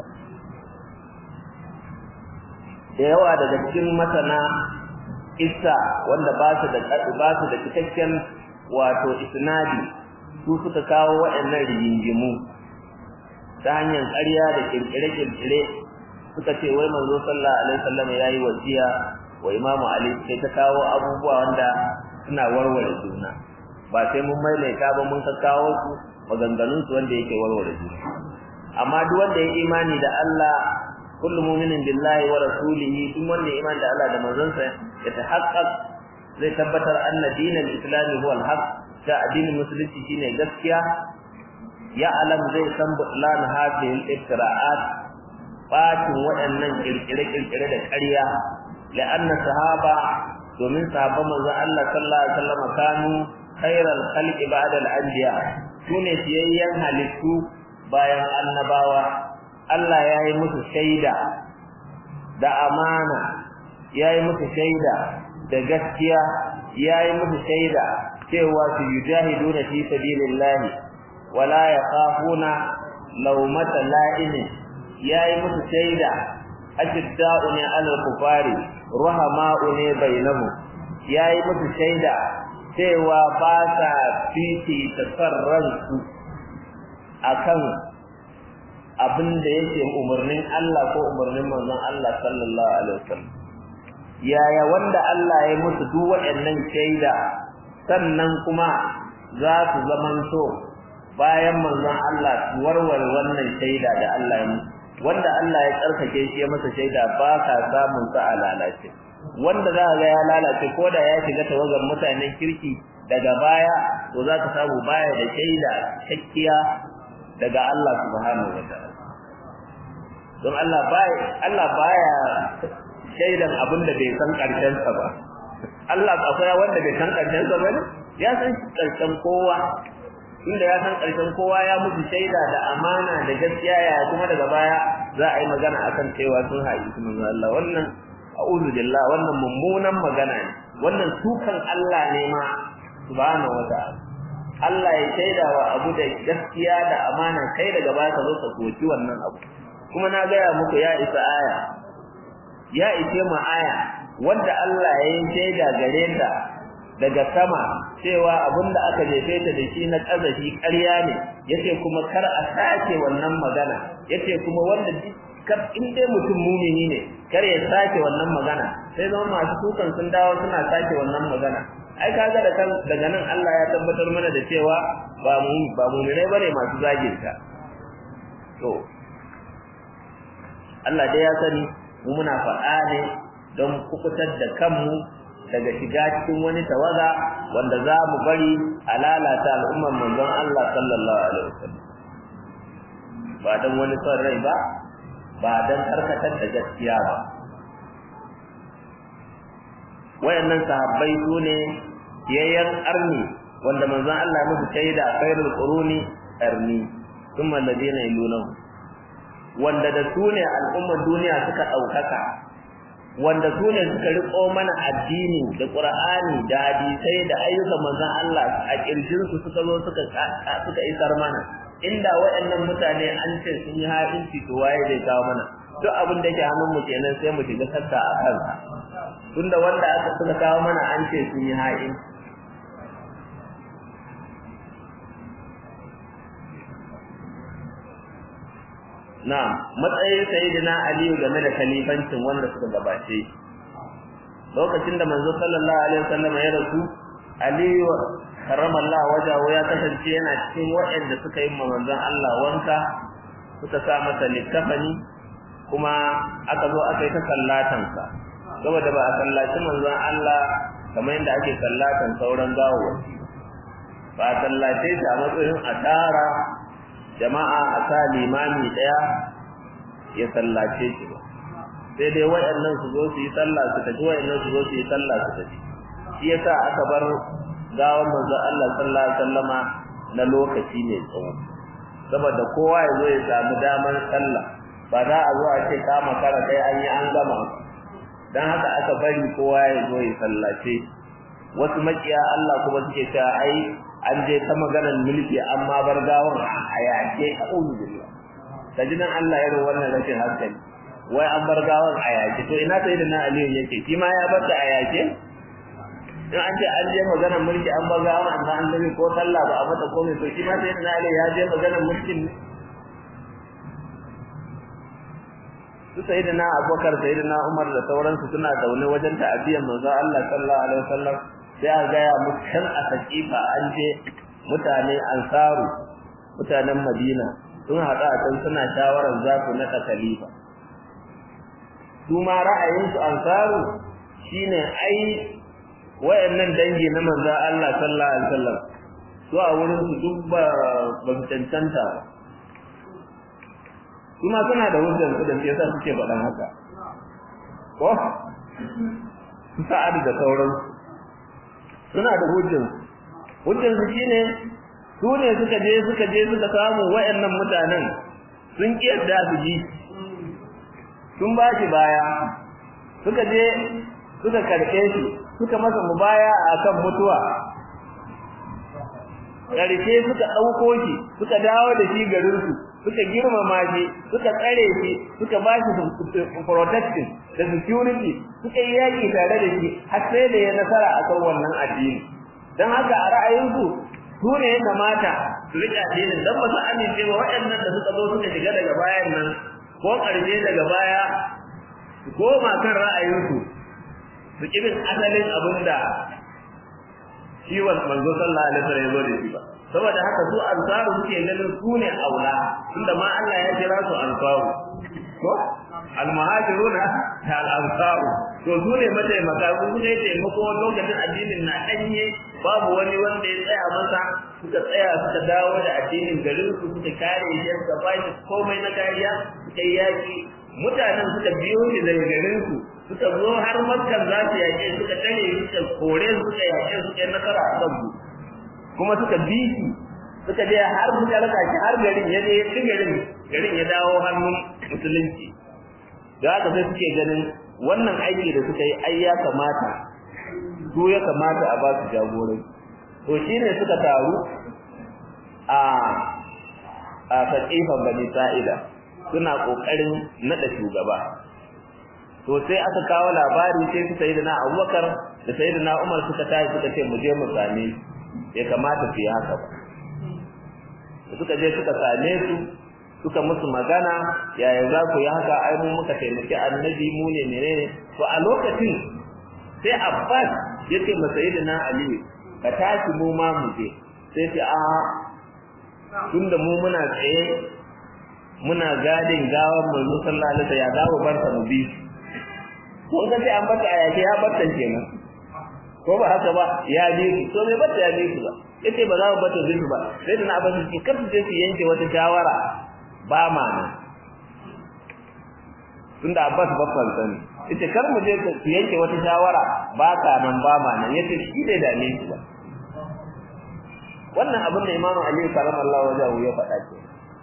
da yawa daga cikin masana isa wanda ba su da ba su da cikakken wato isnadi su suka kawo waɗannan rigingimu ta hanyar ƙarya da kirkire-kirkire suka ce wai manzo sallallahu alaihi wasallam yayi wasiya wa imamu ali sai ta kawo abubuwa wanda suna warware juna ba sai mun maimaita ba mun kawo su maganganun su wanda yake warware juna amma duk wanda ya imani da Allah kullu mu'minin billahi wa rasulihi duk wanda ya imani da Allah da manzonsa ya tahaqqaq zai tabbatar anna dinal islami huwa al-haq ta addinin musulunci shine gaskiya ya alam zai san butlan hadhihi al-iftira'at bacin waɗannan kirkire-kirkire da ƙarya la'anna sahaba domin sahabban manzon Allah sallallahu alaihi wasallam kanu khairal khalqi ba'da al-anbiya sune siyayyan halittu bayan annabawa Allah ya yi musu shaida da amana ya yi musu shaida da gaskiya ya yi musu shaida cewa su yujahiduna fi sabilillahi wala yakhafuna lawmata la'imin yayi musu shaida ashidda'u ne alal kufari rahama'u ne bainahu yayi musu shaida cewa ba sa fiti tasarransu akan abin da yake umarnin Allah ko umarnin manzon Allah sallallahu alaihi wasallam yaya wanda Allah ya musu duk waɗannan shaida sannan kuma za su zamanto bayan manzon Allah su warware wannan shaida da Allah ya musu wanda Allah ya tsarkake shi ya masa shaida ba ka samun sa a lalace wanda za ga ya lalace ko da ya shiga tawagar mutanen kirki daga baya to za ka samu baya da shaida cikakkiya daga Allah subhanahu wa ta'ala don Allah baya Allah baya shaidan abin da bai san karshen sa ba Allah akwai wanda bai san karshen sa ba ne ya san karshen kowa inda ya san karshen kowa ya mutu shaida da amana da gaskiya ya kuma daga baya za a yi magana akan cewa sun haƙi su manzo Allah wannan a'udhu billah wannan mummunan magana ne wannan sukan Allah ne ma subhanahu wata'ala Allah ya shaida wa abu da gaskiya da amana kai daga baya ka zo ka koki wannan abu kuma na gaya muku ya isa aya ya ishe mu aya wanda Allah ya yi shaida gare ta daga sama cewa abinda aka jefe ta da shi na kazafi ƙarya ne yace kuma kar a sake wannan magana yace kuma wanda dukkan in dai mutum mumini ne kar ya sake wannan magana sai zama masu kukan sun dawo suna sake wannan magana ai kaga da kan daga nan Allah ya tabbatar mana da cewa ba mu ba mu'minai bane masu zagin ka to Allah dai ya sani mu muna faɗa ne don kukutar da kanmu daga shiga cikin wani tawaga wanda za mu bari a lalata al'ummar manzon Allah sallallahu alaihi wasallam ba dan wani son rai ba ba dan karkatar da gaskiya ba wayannan sahabbai su ne yayyan arni wanda manzon Allah musu shaida khairul quruni arni thumma alladhina yalunahu wanda da su ne al'ummar duniya suka daukaka wanda su ne suka riko mana addini da qur'ani da hadisai da ayyukan manzon Allah a kirjin su suka zo suka suka isar mana inda waɗannan mutane an ce sun yi ha'inci to waye zai kawo mana duk abin da ke hannun mu kenan sai mu shiga sakka a kansa tunda wanda aka suka kawo mana an ce sun yi ha'in na matsayin sayyidina aliyu game da khalifancin wanda suka gabace lokacin da manzo sallallahu alaihi wasallam ya rasu aliyu karramallahu wajahu ya kasance yana cikin waɗanda suka yi manzon Allah wanka suka sa masa likafani kuma aka zo aka yi ta sallatansa saboda ba a sallaci manzon Allah kamar yadda ake sallatan sauran gawawaki ba a sallace shi a matsayin a tara jama'a a sa limami ɗaya ya sallace shi ba sai dai waɗannan su zo su yi sallah su tafi waɗannan su zo su yi sallah su tafi shi yasa aka bar gawan manzon Allah sallallahu alaihi wasallama na lokaci ne tsawo saboda kowa ya zo ya samu damar sallah ba za a zo a ce kama kara kai an yi an gama dan haka aka bari kowa ya zo ya sallace wasu makiya Allah kuma suke cewa ai an je ta maganar mulki amma bar gawan a yake a'udhu billah kaji nan Allah ya wannan rashin hankali wai an bar gawan a yake to ina sai da na Aliyu yake shi ma ya bar ta a yake in an ce an je maganar mulki an bar gawan amma an dabi ko sallah ba a mata komai to shi ma sai da na Aliyu ya je maganar mulkin su sayyidina Abubakar sayyidina Umar da sauransu suna zaune wajen ta'abiyan manzo Allah sallallahu alaihi wasallam sai a gaya musu kan a sakifa an je mutane ansaru mutanen Madina sun haɗu a can suna shawarar za su naɗa khalifa su ma ra'ayinsu ansaru shine ai wayannan dangi na manzo Allah sallallahu alaihi wasallam su a wurin su duk ba ba cancanta ba kuma suna da hujjar su da ke yasa suke faɗan haka ko su sa'ad da sauran suna da hujjar hujjar su shine su ne suka je suka je suka samu wayannan mutanen sun kiyarda su ji sun ba shi baya suka je suka karɓe shi suka masa mubaya akan mutuwa ƙarshe suka ɗauko shi suka dawo da shi garinsu suka girmama shi suka tsare shi suka ba shi protection da security suka yi yaƙi tare da shi har sai da ya nasara a kan wannan addini don haka a ra'ayinsu su ne ya kamata su riƙe addinin don ba su amince ba waɗannan da suka zo suka shiga daga bayan nan ko ƙarshe daga baya su koma kan ra'ayinsu su ƙi bin asalin abin da shi wa manzo sallallahu alaihi wasallam ya zo da shi ba saboda haka su ansaru suke ganin su ne aula tunda ma Allah ya kira su ansaru ko almuhajiruna da al-ansaru to su ne mataimaka su suka yi taimako lokacin addinin na danye babu wani wanda ya tsaya masa suka tsaya suka dawo da addinin garin su suka kare shi suka bashi komai na kariya suka yi yaki mutanen suka biyo shi daga garin su suka zo har makkan za su yaƙe suka tare suka kore suka yaƙe suka yi nasara a kansu kuma suka bi shi suka je har suka raka shi har garin ya je ya ci garin garin ya dawo hannun musulunci da haka sai suke ganin wannan aiki da suka yi ai ya kamata su ya kamata a ba su jagorai to shine suka taru a a fatifan bani sa'ida suna kokarin nada shugaba to sai aka kawo labari sai su sayyidina Abubakar da sayyidina Umar suka tashi suka ce mu je mu same ya kamata su yi haka ba suka je suka same su suka musu magana yaya za ku yi haka ai mu muka taimaki annabi mu ne menene to a lokacin sai Abbas yace ma sayyidina ali ka tashi mu ma mu je sai ce a tunda mu muna tsaye muna gadin gawan manzo sallallahu alaihi wasallam ya dawo barka mu bi ko ga sai an bata ayake ya bata kenan ko ba haka ba ya bi su to bai bata ya bi su ba yace ba za mu bata bi su ba sai da na abin su kar su je su yanke wata shawara ba ma nan tunda Abbas babban sani yace kar mu je su yanke wata shawara ba ka nan ba ma nan yace shi bai dame shi ba wannan abin da Imam Ali sallallahu alaihi wasallam ya faɗa ce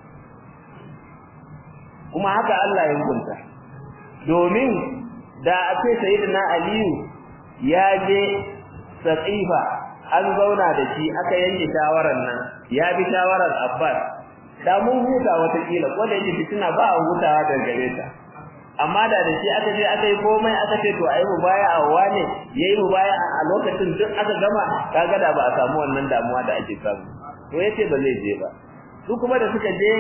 kuma haka Allah ya hukunta domin da a ce sayyidina Aliyu ya je Saqifa an zauna da shi aka yanke shawarar nan ya bi shawarar Abbas da mun huta wata kila ko da yake fitina ba a hutawa da gare ta amma da da shi aka je aka yi komai aka ce to ayi mubaya a wane yayi mubaya a lokacin duk aka gama kaga da ba a samu wannan damuwa da ake samu to yace ba zai je ba su kuma da suka je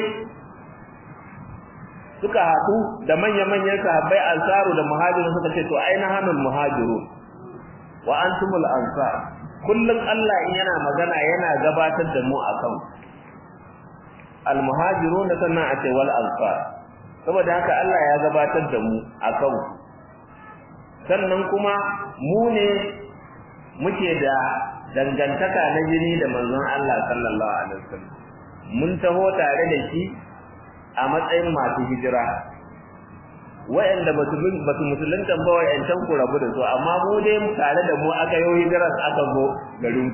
suka haɗu da manya-manyan sahabbai ansaru da muhajiru suka ce to aina hanul muhajiru wa antumul ansar kullum Allah in yana magana yana gabatar da mu akan al muhajirun sannan a ce wal ansar saboda haka Allah ya gabatar da mu akan sannan kuma mu ne muke da dangantaka na jini da manzon Allah sallallahu alaihi wasallam mun taho tare da shi a matsayin masu hijira wa'anda ba su ba su musulunta ba wa'ancan ku rabu da su amma mu dai tare da mu aka yi hijirar aka zo garin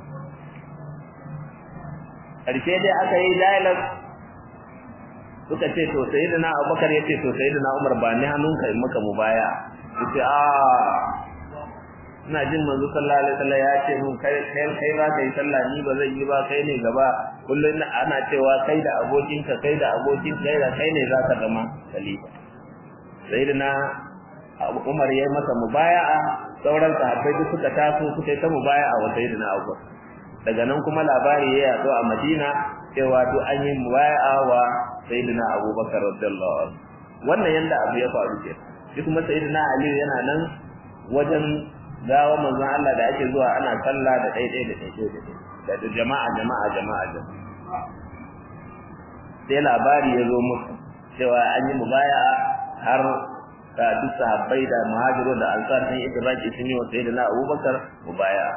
karshe dai aka yi dialogue suka ce to sayyidina Abubakar yace to sayyidina Umar ba ni hannunka in maka mubaya yace a ina jin manzo sallallahu alaihi wasallam ya ce mun kai kai kai za ka yi sallah ni ba zan yi ba kai ne gaba kullun ana cewa kai da abokinka kai da abokin kai da kai ne za ka zama khalifa sayyidina Umar yayi masa mubaya'a sauran sahabbai duk suka taso suka yi ta mubaya'a wa sayyidina Abubakar daga nan kuma labari ya yato a Madina cewa to an yi mubaya'a wa sayyidina Abubakar radiyallahu anhu wannan yanda abu ya faru ke shi kuma sayyidina Ali yana nan wajen gawa manzon Allah da ake zuwa ana sallah da daidai da daidai da da jama'a jama'a jama'a jama'a sai labari ya zo musu cewa an yi mubaya'a har da duk sahabbai da muhajiru da ansar sun yi ittifaqi sun yi wa sayyidina Abubakar mubaya'a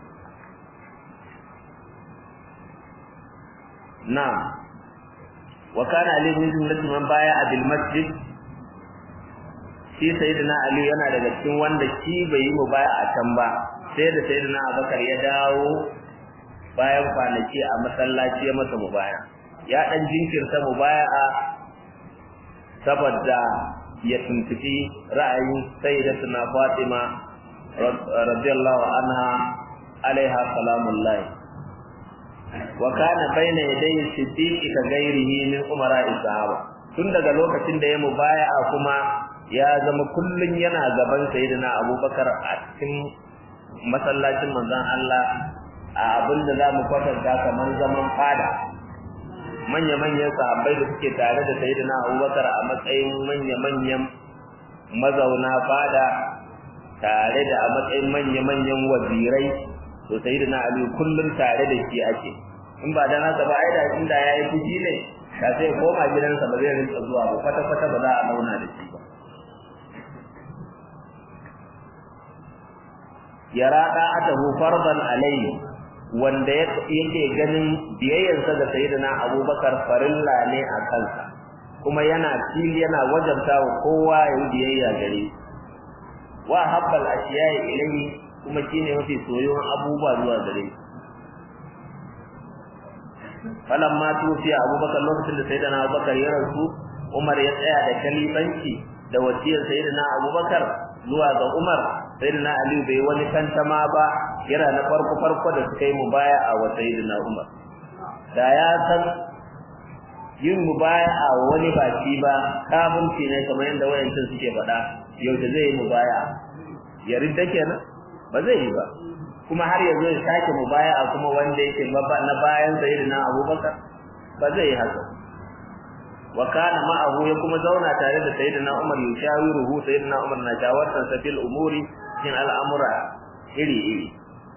na'am wa kana ali min jumlati man baya'a bil masjid shi sayyidina ali yana daga cikin wanda shi bai yi mubaya'a can ba sai da sayyidina Abubakar ya dawo bayan kwanaki a masallaci ya masa mubaya ya dan jinkirta mubaya'a saboda ya tuntubi ra'ayin sayyidatuna Fatima radiyallahu anha alaiha salamullahi wa kana baina yadayhi siddiq ka gairihi min umara sahaba tun daga lokacin da ya mubaya'a kuma ya zama kullun yana gaban sayyidina Abubakar a cikin masallacin manzon Allah a abinda zamu kwatanta kamar zaman fada manya-manyan sahabbai da suke tare da sayyidina Abubakar a matsayin manya-manyan mazauna fada tare da a matsayin manya-manyan wazirai to sayyidina Ali kullum tare da shi ake in ba dan haka ba ai da inda yayi fuji ne da sai koma gidansa ba zai rinka zuwa ba kwata kwata ba za a launa da shi ba yara da'atahu fardan alayhi wanda yake ganin biyayyarsa da sayyidina Abubakar farilla ne a kansa kuma yana fili yana wajabta wa kowa ya yi biyayya gare wa habbal ashiya'i ilayhi kuma shine mafi soyuwan abubuwa zuwa gare shi falamma tufiya abubakar lokacin da sayyidina abubakar ya rasu umar ya tsaya da kalifanci da wasiyar sayyidina abubakar zuwa ga umar sayyidina ali bai wani tantama ba yana na farko farko da suka yi mubaya'a wa sayyidina umar da ya san yin mubaya'a wa wani ba shi ba kafinci ne kamar yadda wayancin suke faɗa yau da zai yi mubaya'a ya ridda kenan ba zai yi ba kuma har yanzu ya sake mubaya'a kuma wanda yake na bayan sayyidina Abubakar ba zai haka wa kana ma'ahu ya kuma zauna tare da sayyidina Umar yushawiruhu sayyidina Umar na jawartan sa fil umuri cikin al'amura iri iri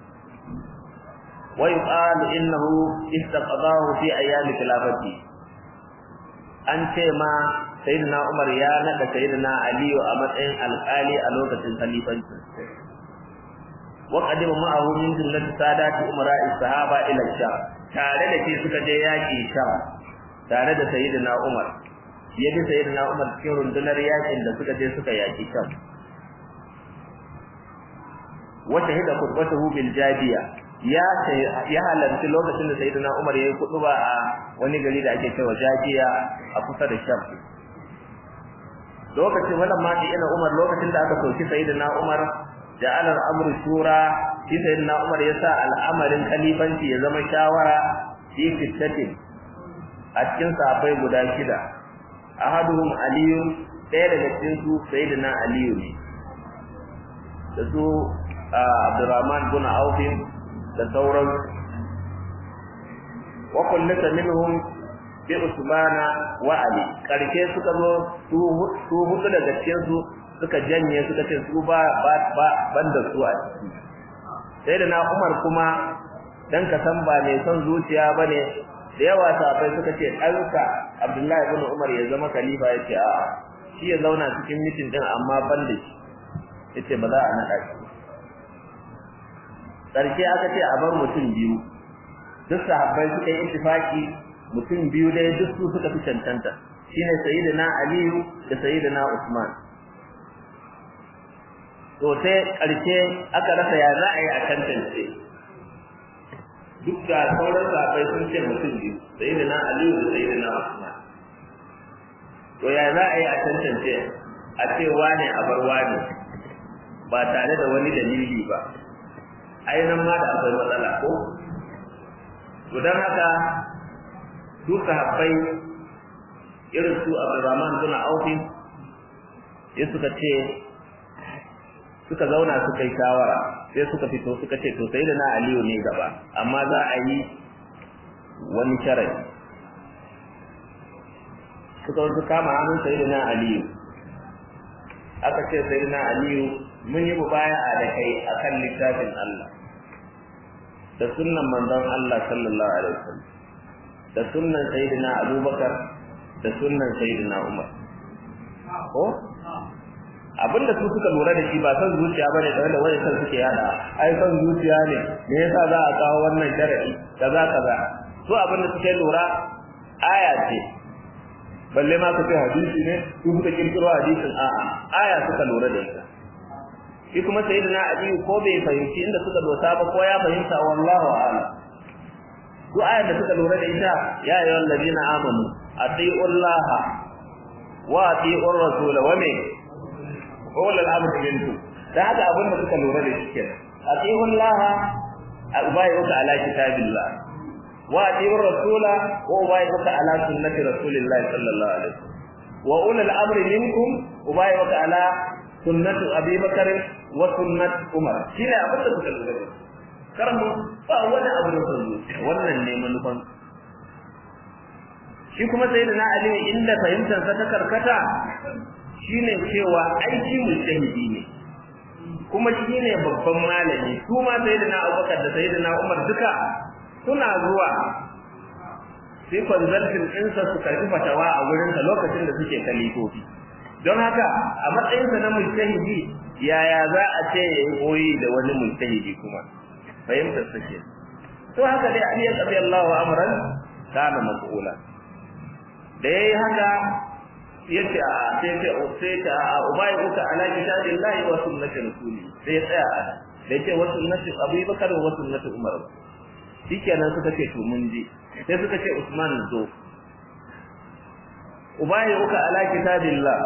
wa yuqalu innahu istaqadahu fi ayyam khilafati an ce ma sayyidina Umar ya nada sayyidina Ali a matsayin alƙali a lokacin khalifanci wa qadima ma'ahu min jumlati sadati umara sahaba ila sham tare da shi suka je yaki sham tare da sayyidina Umar ya bi sayyidina Umar cikin rundunar yakin da suka je suka yaki sham wa shahida khutbatuhu bil jadiya ya ya halarci lokacin da sayyidina Umar yayi kutuba a wani gari da ake cewa Jajiya a kusa da Sham lokacin wannan ma ina Umar lokacin da aka soki sayyidina Umar ja'ala al-amru shura shi sayyidina Umar ya sa al'amarin khalifanci ya zama shawara fi fitatin a cikin sahabbai guda shida ahaduhum aliyu ɗaya daga cikin su sayyidina aliyu ne da su Abdurrahman bin Auf da sauran wa kullata minhum bi Usmana wa Ali karshe suka zo su hudu daga cikin su suka janye suka ce su ba ba banda su a ciki sai da na Umar kuma dan ka san ba mai son zuciya bane da yawa sahabbai suka ce ɗanka Abdullahi ibn Umar ya zama khalifa yace a'a shi ya zauna cikin mitin din amma banda shi yace ba za a naɗa shi karshe aka ce a bar mutum biyu duk sahabbai suka yi ittifaki mutum biyu dai duk su suka fi cancanta shine sayyidina aliyu da sayyidina usman to sai karshe aka rasa ya za a yi a tantance duk da sauran sahabbai sun ce mutum biyu sayyidina aliyu da sayyidina usman to ya za a yi a tantance a ce wane a bar wane ba tare da wani dalili ba ainihin ma da akwai matsala ko to don haka su sahabbai irin su Abdurrahman bin Auf sai suka ce suka zauna suka yi shawara sai suka fito suka ce to sai da na Aliyu ne gaba amma za a yi wani sharadi suka wasu kama hannun sai da na Aliyu aka ce sai da na Aliyu mun yi mubaya'a da kai akan littafin Allah da sunnan manzon Allah sallallahu alaihi wasallam da sunnan sayyidina Abubakar da sunnan sayyidina Umar ko abinda su suka lura da shi ba san zuciya bane da wanda wani san suke yada ai san zuciya ne me yasa za a kawo wannan sharadi kaza kaza su abinda suke lura aya ce balle ma su ce hadisi ne su suka kirkiro hadisin a'a aya suka lura da ita shi kuma sayyidina Ali ko bai fahimci inda suka dosa ba ko ya fahimta wallahu a'lam duk ayar da suka lura da ita ya ayyuhal ladina amanu atiiu Allah wa atiiu rasul wa me qul al-amr minkum da haka abin da suka lura da shi kenan atiiu Allah ubayyuka ala kitabillah wa atiiu rasul wa ubayyuka ala sunnati rasulillah sallallahu alaihi wasallam wa ulul amri minkum ubayyuka ala sunnatu abi bakar wa sunnat umar shine abin da suka lura da kar mu ba wani abu da sun wannan ne manufan shi kuma sayyidina ali inda fahimtar sa ta karkata shine cewa aiki mujtahidi ne kuma shine babban malami su ma sayyidina abubakar da sayyidina umar duka suna zuwa sai consulting ɗinsa su karɓi fatawa a wurinsa lokacin da suke kalifofi don haka a matsayinsa na mujtahidi yaya za a ce ya yi koyi da wani mujtahidi kuma fahimtar sa ke to haka dai Ali radiyallahu amran kana mas'ula da yayi haka yace a sai ce sai ta ubai uka ala kitabillahi wa sunnati rasuli sai ya tsaya a da yace wa sunnati Abu Bakar wa sunnati Umar shikenan suka ce to mun ji sai suka ce Usman zo ubai uka ala kitabillah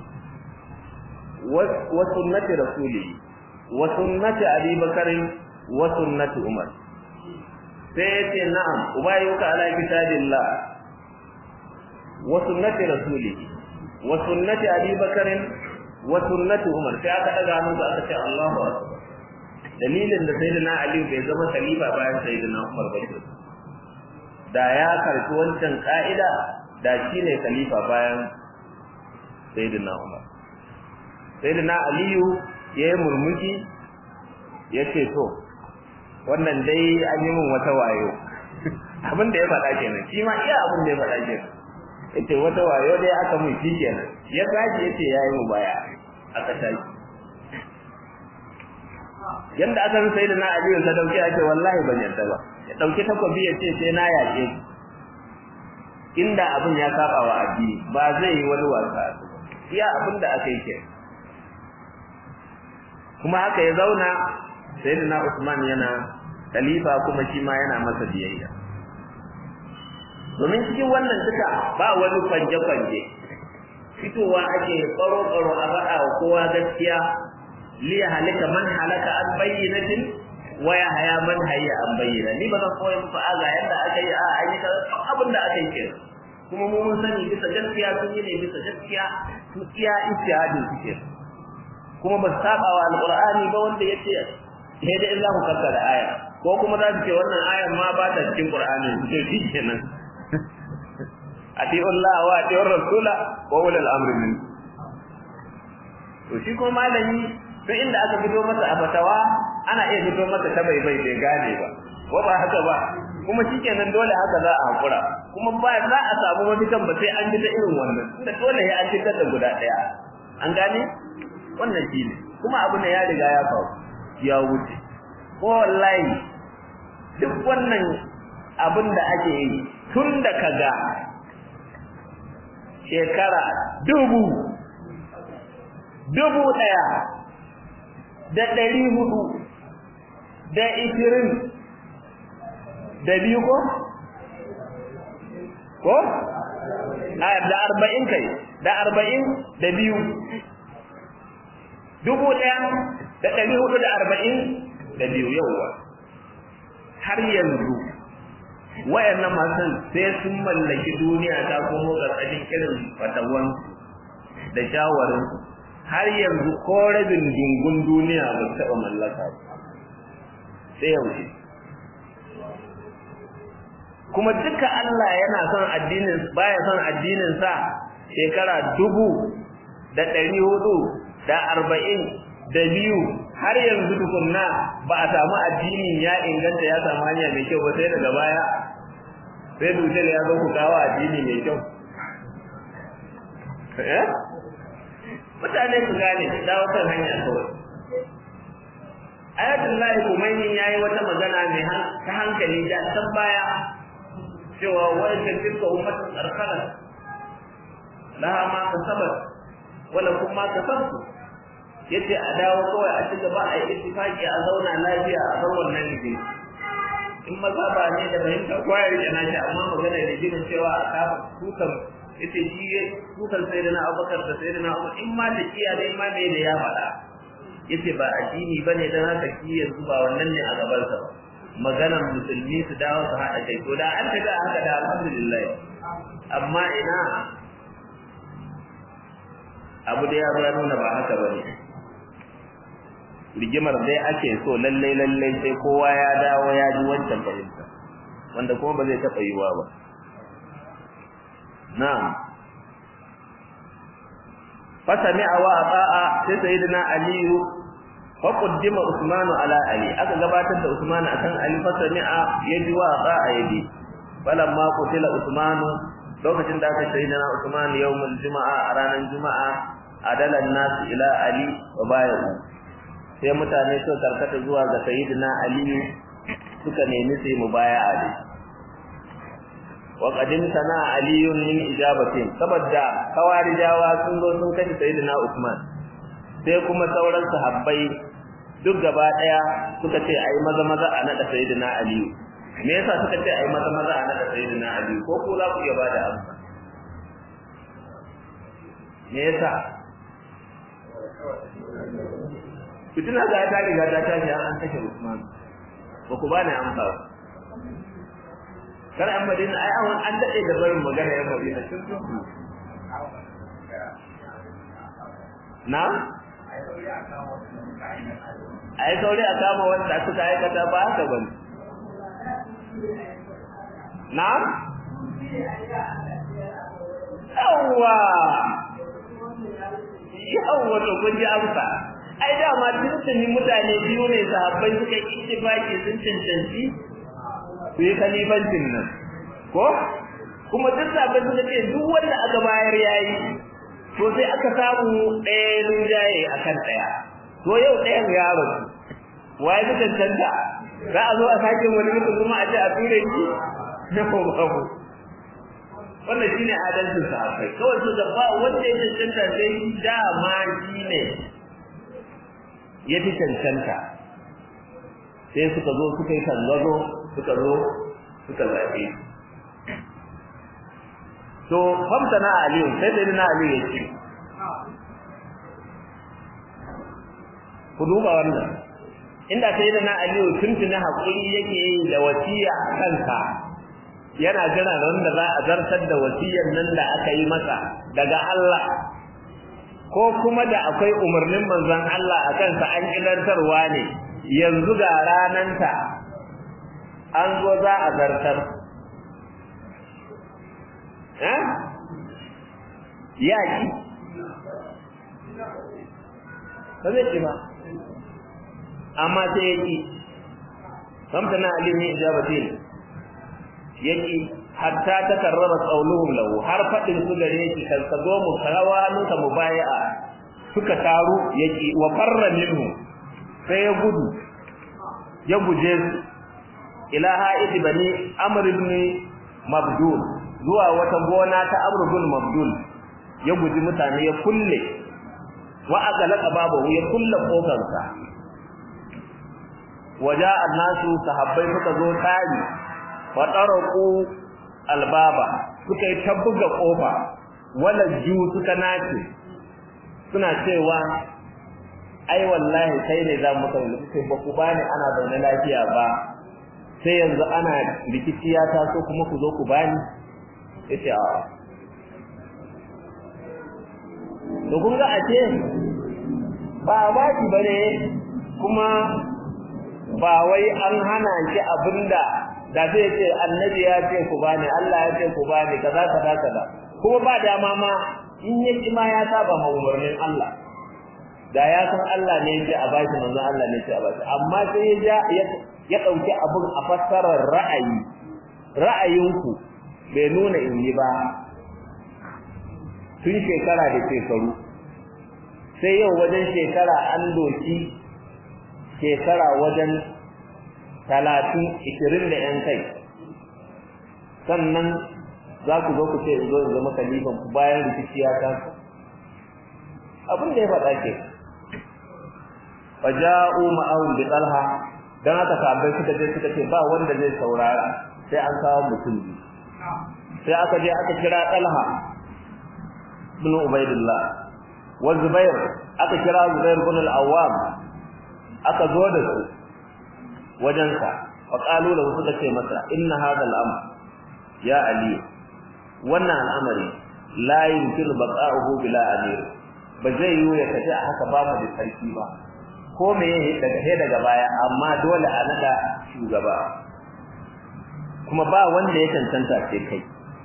wa sunnati rasuli wa sunnati Abi Bakar wa sunnati Umar sai yace na'am ubayuka ala kitabillah wa sunnati rasulihi wa sunnati Abi Bakr wa sunnati Umar sai aka daga hannu aka ce Allahu akbar dalilin da sayyidina Ali bai zama khalifa bayan sayyidina Umar ba da ya karbi wancan ka'ida da shine khalifa bayan sayyidina Umar sayyidina Ali yayi murmushi yace to wannan dai an yi min wata wayo abin da ya faɗa kenan shi ma iya abin da ya faɗa kenan yace wata wayo dai aka mun shi kenan ya gaji yace yayi mu baya aka tashi yanda aka sai da na aliyu sa dauke ake wallahi ban yarda ba ya dauki takobi ya ce sai na yaƙe inda abin ya saba wa addini ba zai yi wani wasa iya abin da aka yi ke kuma haka ya zauna sayyidina Usman yana khalifa kuma shi ma yana masa biyayya domin cikin wannan duka ba wani kwanje-kwanje fitowa ake tsaro-tsaro a faɗa wa kowa gaskiya liya halika man halaka an bayyinatin wa ya haya man hayya an bayyana ni ba zan koyi muku aga yadda aka yi a an yi abin da aka yi kenan kuma mu mun sani bisa gaskiya sun yi ne bisa gaskiya su iya ijtihadin su ke kuma ba saba wa alqur'ani ba wanda yace sai da in za ku kakkara aya ko kuma za su ce wannan ayan ma ba ta cikin qur'ani su ce shikenan ati'u Allah wa ati'u rasula wa ulul amri min to shi ko malami to inda aka fito masa a fatawa ana iya fito masa ta bai bai bai gane ba ko ba haka ba kuma shikenan dole haka za a hakura kuma ba za a samu mafitan ba sai an ji ta irin wannan tunda dole ya an fitar da guda daya an gane wannan shine kuma abu ne ya riga ya faru ya wuce ko wallahi duk wannan abin da ake yi tun da kaga shekara dubu dubu daya da ɗari hudu da ishirin da biyu ko? ko? da arba'in kai da arba'in da biyu dubu ɗaya da ɗari hudu da arba'in da biyu yauwa har yanzu wayannan masu sai sun mallaki duniya ta kuma ƙarƙashin irin fatawan da shawarin har yanzu ko rabin dungun duniya ba taɓa mallaka sai yaushe kuma duka Allah yana son addinin baya son addinin sa shekara dubu da ɗari hudu da arba'in da biyu har yanzu tukunna ba a samu addinin ya inganta ya samu hanya mai kyau ba sai daga baya sai dutse ya zo ku kawo addini mai kyau eh mutane su gane su dawo kan hanya kawai ayatul lahi kumaini yayi wata magana mai ta hankali da san baya cewa wajen tilka ummatun arkana laha ma kasabat wala kuma kasabtu yace a dawo kawai a ci gaba a yi ittifaki a zauna lafiya a bar wannan ne in maza ba ne da fahimta kowa ya rike nashi amma magana da jinin cewa a kafa tukan yace shi tukan sayyidina Abubakar da sayyidina Umar in ma da kiya da in ma me da ya faɗa yace ba addini bane dan haka ki yanzu ba wannan ne a gaban sa ba maganar musulmi su dawo su haɗa kai to da an tafi haka da alhamdulillah amma ina abu da ya ya nuna ba haka ba ne rigimar dai ake so lallai lallai sai kowa ya dawo ya ji wancan fahimta wanda kuma ba zai taɓa yiwa ba na'am fasami'a wa ata'a sai sayyidina aliyu fa qaddima usmanu ala ali aka gabatar da usmanu akan ali fasami'a yaji wa ata'a yaji falamma qutila usmanu lokacin da aka sayyidina usmanu yawmul juma'a a ranar juma'a adalan nasu ila ali wa bayu sai mutane suka karkata zuwa ga sayyidina ali suka nemi sai mubaya'a da wa qadim sana aliyun min ijabatin saboda kawarijawa sun zo sun kashe sayyidina usman sai kuma sauran sahabbai duk gaba daya suka ce ai maza maza a nada sayyidina aliyu me yasa suka ce ai maza maza a nada sayyidina aliyu ko ko za ku iya bada amsa me yasa fitina ga ta riga ta tashi an kashe Usman ba ku bani amsa ba kar an madina ai an an dade da barin magana yan madina tun tun na ai sauri a kama wanda suka aikata ba haka ba na yawwa yawwa to kun ji amsa ai dama tuntuni mutane biyu ne sahabbai suka yi ittifaki sun cancanci su yi khalifancin nan ko kuma duk sahabbai suka ce duk wanda aka bayar yayi to sai aka samu ɗaya rinjaye akan ɗaya to yau ɗayan ya rasu waye ta cancanta za a zo a sake wani mutum kuma a ce a ture shi na ko babu wannan shine adalcin sahabbai kawai su da ba wanda ya cancanta sai dama shine ya fi cancanta sai suka zo suka yi tallazo suka zo suka zaɓe to famta na aliyu sai da na aliyu ya ce ku duba wannan inda sai da na aliyu tuntuni haƙuri yake yi da wasiya a kansa yana jira wanda za a zartar da wasiyar nan da aka yi masa daga Allah ko kuma da akwai umarnin manzon Allah a kansa an kidantarwa ne yanzu ga rananta an zo za a zartar eh yaki ba zai ci ba amma sai yaki samtana alimi ijabatin yaki hatta ta karrara qauluhum lahu har fadin su gare shi kan ka zo mu karawanu ka mubaya'a suka taru yaki wa farra minhu sai ya gudu ya guje su ila ha'id bani amr ibn mabdul zuwa wata gona ta amr ibn mabdul ya guji mutane ya kulle wa aqalaqa babahu ya kulle kofarsa waja annasu sahabbai suka zo tari wa taraku albaba suka yi tabbuga kofa wala ju suka nace suna cewa ai wallahi sai ne za mu kai sai ba ku bani ana zaune lafiya ba sai yanzu ana rikici ya taso kuma ku zo ku bani yace a to kun ga ace ba ba ki bane kuma ba wai an hana shi abinda da zai ce annabi ya ce ku bani Allah ya ce ku bani kaza kaza kaza kuma ba dama ma in ya ki ma ya saba ma umarnin Allah da ya san Allah ne ya ce a bashi manzon Allah ne ya ce a bashi amma sai ya ja ya dauki abun a fassarar ra'ayi ra'ayinku bai nuna in yi ba tun shekara da shekaru sai yau wajen shekara an doki shekara wajen talatin ishirin da ‘yan kai sannan za ku zo ku ce in zo in zama kalifan ku bayan rikici ya taso abin da ya faɗa ke faja'u ma'ahum bi talha dan haka sahabbai suka je suka ce ba wanda zai saurara sai an kawo mutum biyu sai aka je aka kira talha ibn ubaidillah wa zubair aka kira zubair ibn al-awwam aka zo da su wajensa fa qalu lahu suka ce masa inna hadha al-amr ya ali wannan al'amari la yumkinu baqa'uhu bila amir ba zai yi ya tafi a haka ba mu da sarki ba ko me yake daga he daga baya amma dole a nada shugaba kuma ba wanda ya tantanta sai kai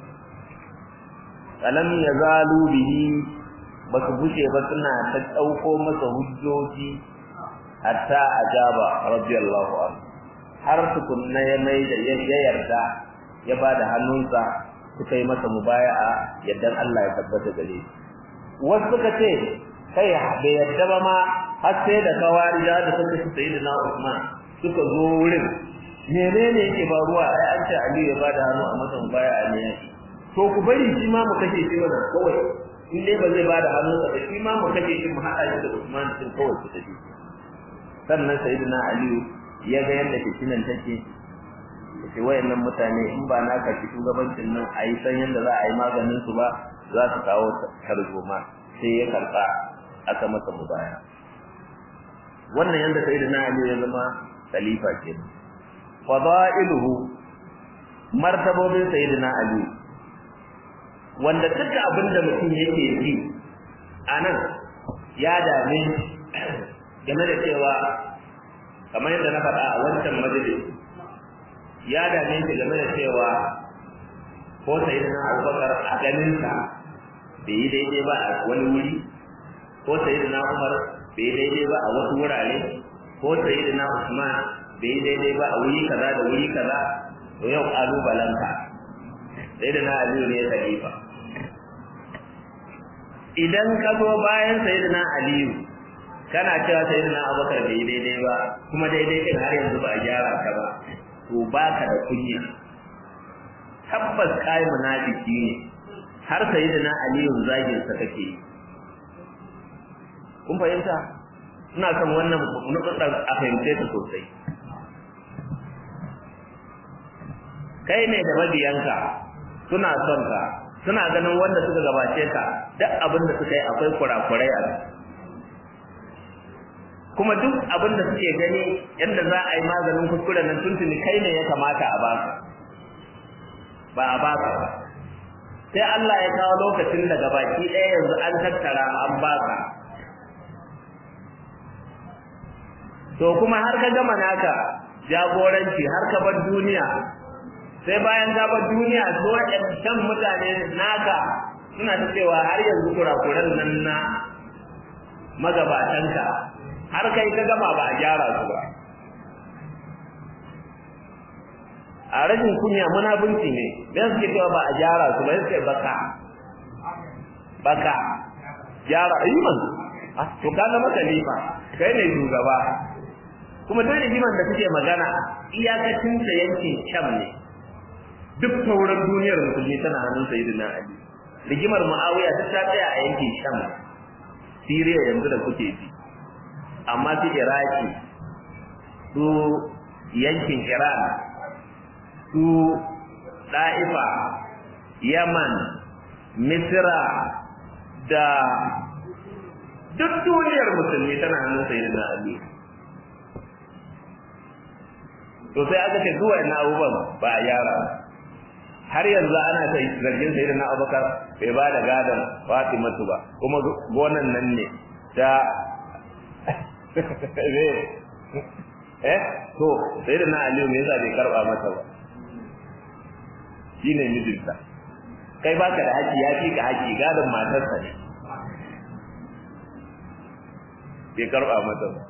alam yazalu bihi ba su bushe ba suna ta dauko masa hujjoji hatta ajaba radiyallahu anhu har tukunna ya mai da ya yarda ya bada hannunsa suka yi masa mubaya'a yaddan Allah ya tabbata gare shi wasu suka ce kai bai yadda ba ma har sai da kawarija da suka ci sayyidina Usman suka zo wurin menene yake faruwa ai an ce Ali ya bada hannu a masa mubaya'a ne to ku bari shi ma mu kashe shi wannan kawai in dai ba zai bada hannu sa shi ma mu kashe shi mu hada shi da Usman din kawai su tafi sannan sayyidina Ali ya ga yadda fitinan take ce wayannan mutane in ba na kashi shugabancin nan a yi san yadda za a yi maganin su ba za su kawo tarzoma sai ya karba aka masa mubaya wannan yanda sayyidina Ali ya zama khalifa ke fadailuhu martabobin sayyidina Ali wanda duka abinda mutum yake ji anan ya dame game da cewa kamar yadda na faɗa a wancan majalis ya dame shi game da cewa ko sayyidina Abubakar a ganin sa bai yi daidai ba a wani wuri ko sayyidina Umar bai daidai ba a wasu wurare ko sayyidina Usman bai daidai ba a wuri kaza da wuri kaza to yau kalubalanka sayyidina Ali ne khalifa idan ka zo bayan sayyidina Ali kana cewa sayyidina Abubakar bai daidai ba kuma daidai din har yanzu ba a gyara ka ba to baka da kunya tabbas kai munafiki ne har sayyidina Ali zagin sa kake kun fahimta ina son wannan nukudar a fahimce ta sosai kai ne da mabiyanka suna son ka suna ganin wanda suka gabace ka duk abin da suka yi akwai kurakurai a kuma duk abin da suke gani yadda za a yi maganin kuskuren nan tuntuni kai ne ya kamata a baka ba a baka ba sai Allah ya kawo lokacin da gabaki ɗaya yanzu an tattara an baka to kuma har ka gama naka jagoranci har ka bar duniya sai bayan ka bar duniya su waɗancan mutane naka suna ta cewa har yanzu kurakuran nan na magabatanka har kai ka gama ba a gyara su ba a rashin kunya munafunci ne dan suke cewa ba a gyara su ba suke baka baka gyara iman to ka zama khalifa kai ne shugaba kuma duk rigiman da suke magana iyakacin ta yankin sham ne duk sauran duniyar musulmi tana hannun sayyidina ali rigimar muawiya ta ta tsaya a yankin sham siriya yanzu da kuke ji amma su iraki su yankin iran su da'ifa yaman misira da duk duniyar musulmi tana hannun sayyidina ali to sai aka ce zuwa ina abubuwan ba a yara har yanzu ana ta zargin sai da na abubakar bai ba da gadon fatimatu ba kuma gonan nan ne ta eh to sai da na aliyu me yasa bai karba mata ba shine mijinta kai baka da haƙi ya fi ka haƙi gadon matarsa ne bai karba mata ba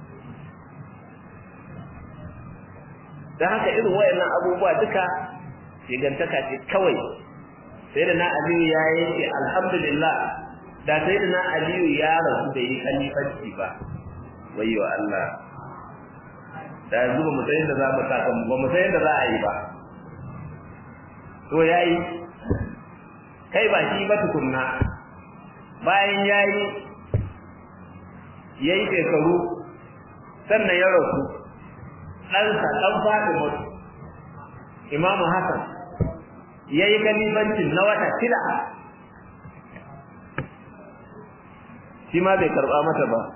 dan haka irin wayannan abubuwa duka shigantaka ce kawai sai da na aliyu ya yi alhamdulillah da sai da na aliyu ya rasu da yi kalifanci ba wayo Allah da yanzu ba mu san yadda za mu saka mu ba mu san yadda za a yi ba to yayi kai ba shi ba tukunna bayan yayi yayi shekaru sannan ya rasu ɗansa ɗan Fatima Imam Hassan yayi kalifancin na wata shida shi ma bai karɓa mata ba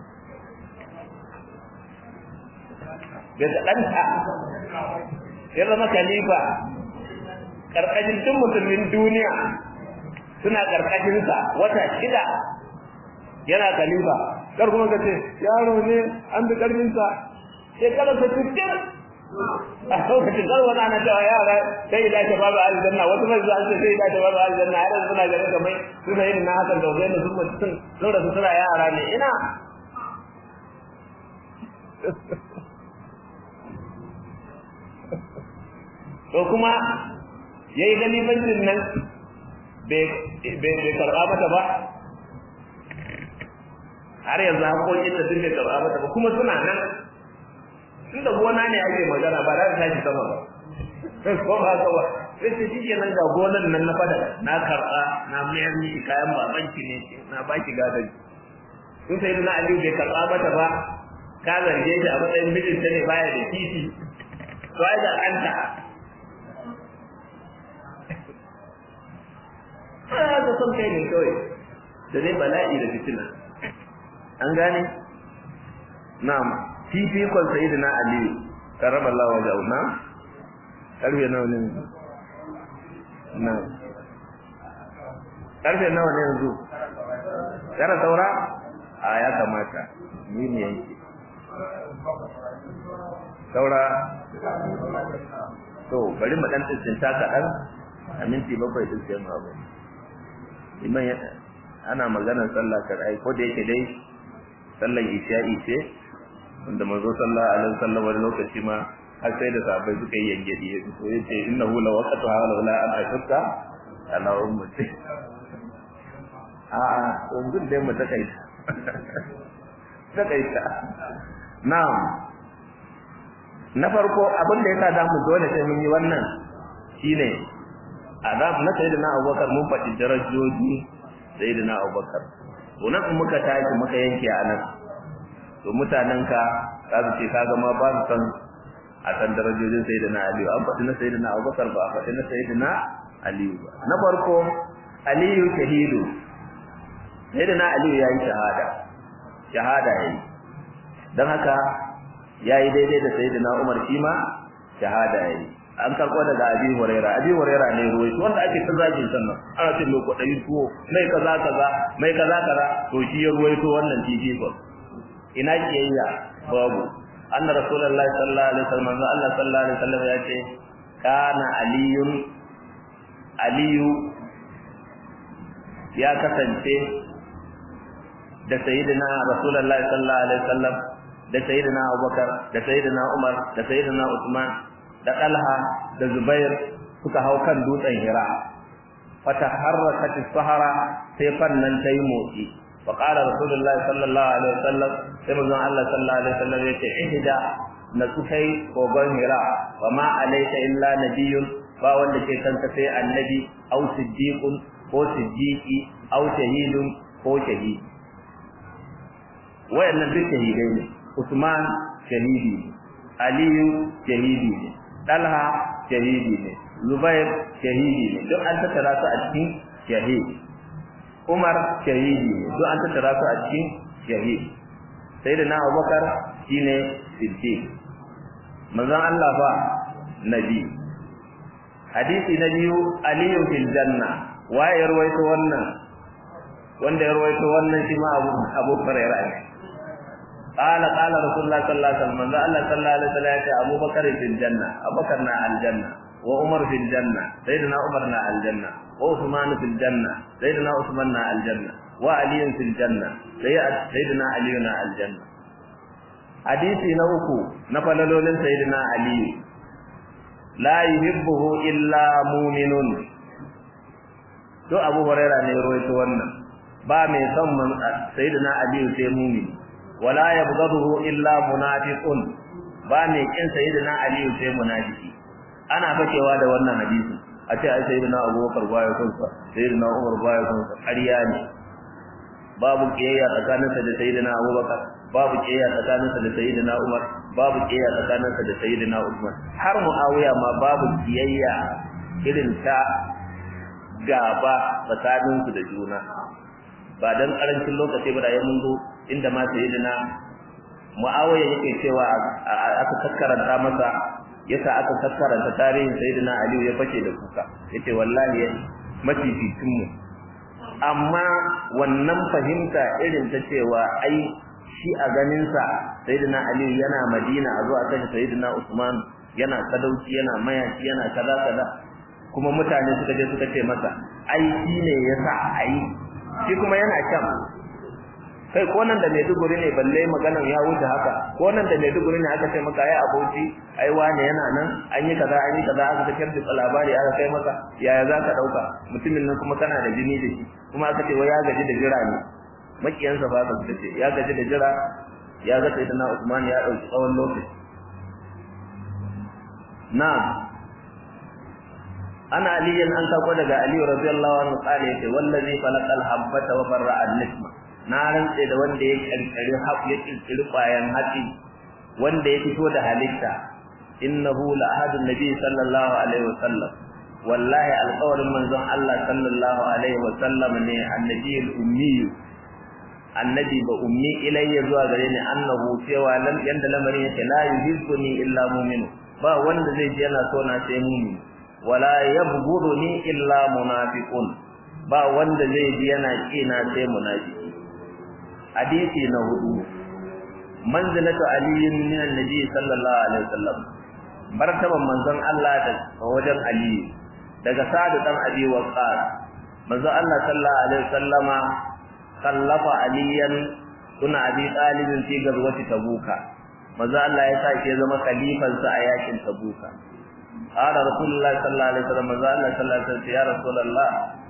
daga ɗanta ya zama khalifa ƙarƙashin tun musulmin duniya suna ƙarƙashinsa wata shida yana khalifa kar kuma ka ce yaro ne an bi ƙarfinsa shekarar sa cikin a lokacin kar wani ana cewa yara sai da ta babu aljanna wasu mai zuwa ce sai da ta babu aljanna har suna ganin kamar suna yin na hakan da wajen sun mutum sun rasu suna yara ne ina to kuma yayi galibancin nan bai karɓa mata ba har yanzu haƙoƙin da sun bai karɓa mata ba kuma suna nan tunda gona ne ake magana ba za ta tashi sama ba ko ba haka ba sai ta shike nan ga gonan nan na fada na karɓa na mayar miki kayan babanki ne na baki gadon sun sai na aliyu bai karɓa mata ba ka zarge shi a matsayin mijinta ne baya da titi to ai da ɗanta ana da son kai ne kawai da dai bala'i da fitina an gane na'am fifikon sayyidina ali karramallahu wajhahu na karfe nawa ne na karfe nawa ne yanzu kara saura a ya kamata ni ne yanke saura to bari mu dan tsinta kaɗan a minti bakwai din sai mu abu iman ana maganar sallah kar ai ko da yake dai sallan isha'i ce wanda manzo sallallahu alaihi wasallam wani lokaci ma har sai da sahabbai suka yi yangedi ya fito ya ce innahu la waqtu hala wala an ashqa ala ummati a a yanzu dai mu ta kai ta kai ta na'am na farko abin da yasa da mu dole sai mun yi wannan shine azab na sayyidina Abubakar mun faɗi darajoji sayyidina Abubakar to nan in muka tashi muka yanke a nan to mutanenka za su ce kaga ma ba su san a san darajojin sayyidina Aliyu an faɗi na sayyidina Abubakar ba a faɗi na sayyidina Aliyu ba na farko Aliyu shahidu sayyidina Aliyu yayi shahada shahada yayi dan haka yayi daidai da sayyidina Umar shi ma shahada yayi an karɓo daga Abi Huraira Abi Huraira ne ruwai wanda ake ta zagin sannan ana ce mai kwaɗayi tuwo mai kaza kaza mai kaza kaza to shi ya ruwaito wannan titi ina kiyayya babu anna rasulullahi sallallahu alaihi wasallam Allah sallallahu alaihi wasallam ya ce kana aliyun aliyu ya kasance da sayyidina rasulullahi sallallahu alaihi wasallam da sayyidina abubakar da sayyidina umar da sayyidina usman da talha da zubair suka hau kan dutsen hira fataharrakat as-sahara sai fannan tayi motsi wa qala rasulullahi sallallahu alaihi wasallam sai manzon Allah sallallahu alaihi wasallam yace ihda na sukai kogon hira wa ma alayka illa nabiyyun ba wanda ke kanka sai annabi aw siddiqun ko siddiqi aw shahidun ko shahidi wayannan duk shahidai ne Usman shahidi Aliyu shahidi ne Talha shahidi ne Zubair shahidi ne duk an tattara su a cikin shahidi Umar shahidi ne duk an tattara su a cikin shahidi Sayyidina Abubakar shine siddiq manzon Allah fa nabi hadisi na biyu aliyu fil janna waye ya rawaito wannan wanda ya rawaito wannan shi ma Abu Abu Hurairah ne قال قال رسول الله صلى الله عليه وسلم من الله صلى الله عليه وسلم أبو بكر في الجنة أبو بكر نا الجنة وعمر في الجنة سيدنا عمر نا الجنة وعثمان في الجنة سيدنا عثمان نا الجنة وعلي في الجنة سيدنا علي نا الجنة حديثي نوكو نفللولين سيدنا علي لا يحبه إلا مؤمن to Abu Hurairah ne ruwaito wannan ba mai son sayyidina Ali sai mu'min wala yabghaduhu illa munafiqun ba mai kin sayyidina ali sai munafiki ana fakewa da wannan hadisi a ce ai sayyidina abubakar baya son sa sayyidina umar baya son sa ƙarya ne babu kiyayya tsakaninsa da sayyidina abubakar babu kiyayya tsakaninsa da sayyidina umar babu kiyayya tsakaninsa da sayyidina usman har muawiya ma babu kiyayya irin ta gaba tsakaninsu da juna ba dan karancin lokaci ba da ya mun zo inda ma sayyidina Muawiya yake cewa aka kakkaranta masa yasa aka kakkaranta tarihin sayyidina Ali ya fashe da kuka yace wallahi mafificin mu amma wannan fahimta irin ta cewa ai shi a ganin sa sayyidina Ali yana Madina a zo a kashe sayyidina Usman yana sadauki yana mayaci yana kaza kaza kuma mutane suka je suka ce masa ai shi ne yasa ai shi kuma yana can kai ko nan da Maiduguri ne balle maganan ya wuce haka ko nan da Maiduguri ne aka ce maka ai abauci ai wane yana nan an yi kaza an yi kaza aka takar da labari aka kai maka yaya za ka dauka mutumin nan kuma kana da jini da shi kuma aka ce wai ya gaji da jira ne makiyansa ba ka ce ya gaji da jira ya ga sai na Usman ya dauki tsawon lokaci na'am ana aliyan an sako daga Ali radiyallahu anhu kale yace wallazi falaqal habbata wa farra an-nisma na rantse da wanda ya kirkiri hab ya kirkiri kwayan hatsi wanda ya fito da halitta innahu la ahadun nabi sallallahu alaihi wasallam wallahi alqawlin manzon Allah sallallahu alaihi wasallam ne annabiyul ummi annabi ba ummi ilayya zuwa gare ni annahu cewa lam yanda lamarin yake la yuhibbuni illa mu'min ba wanda zai ji yana so na sai mu'min wala yabghuduni illa munafiqun ba wanda zai ji yana kina sai munafiki hadisi na hudu manzilatu aliyin min annabi sallallahu alaihi wasallam martaban manzon Allah da wajen ali daga sa'ad dan abi waqas manzon Allah sallallahu alaihi wasallama kallafa aliyan kuna abi talibin fi gazwati tabuka manzo Allah ya sa shi ya zama khalifan sa a yakin tabuka qala rasulullahi sallallahu alaihi wasallam manzo Allah sallallahu alaihi wasallam ya rasulullah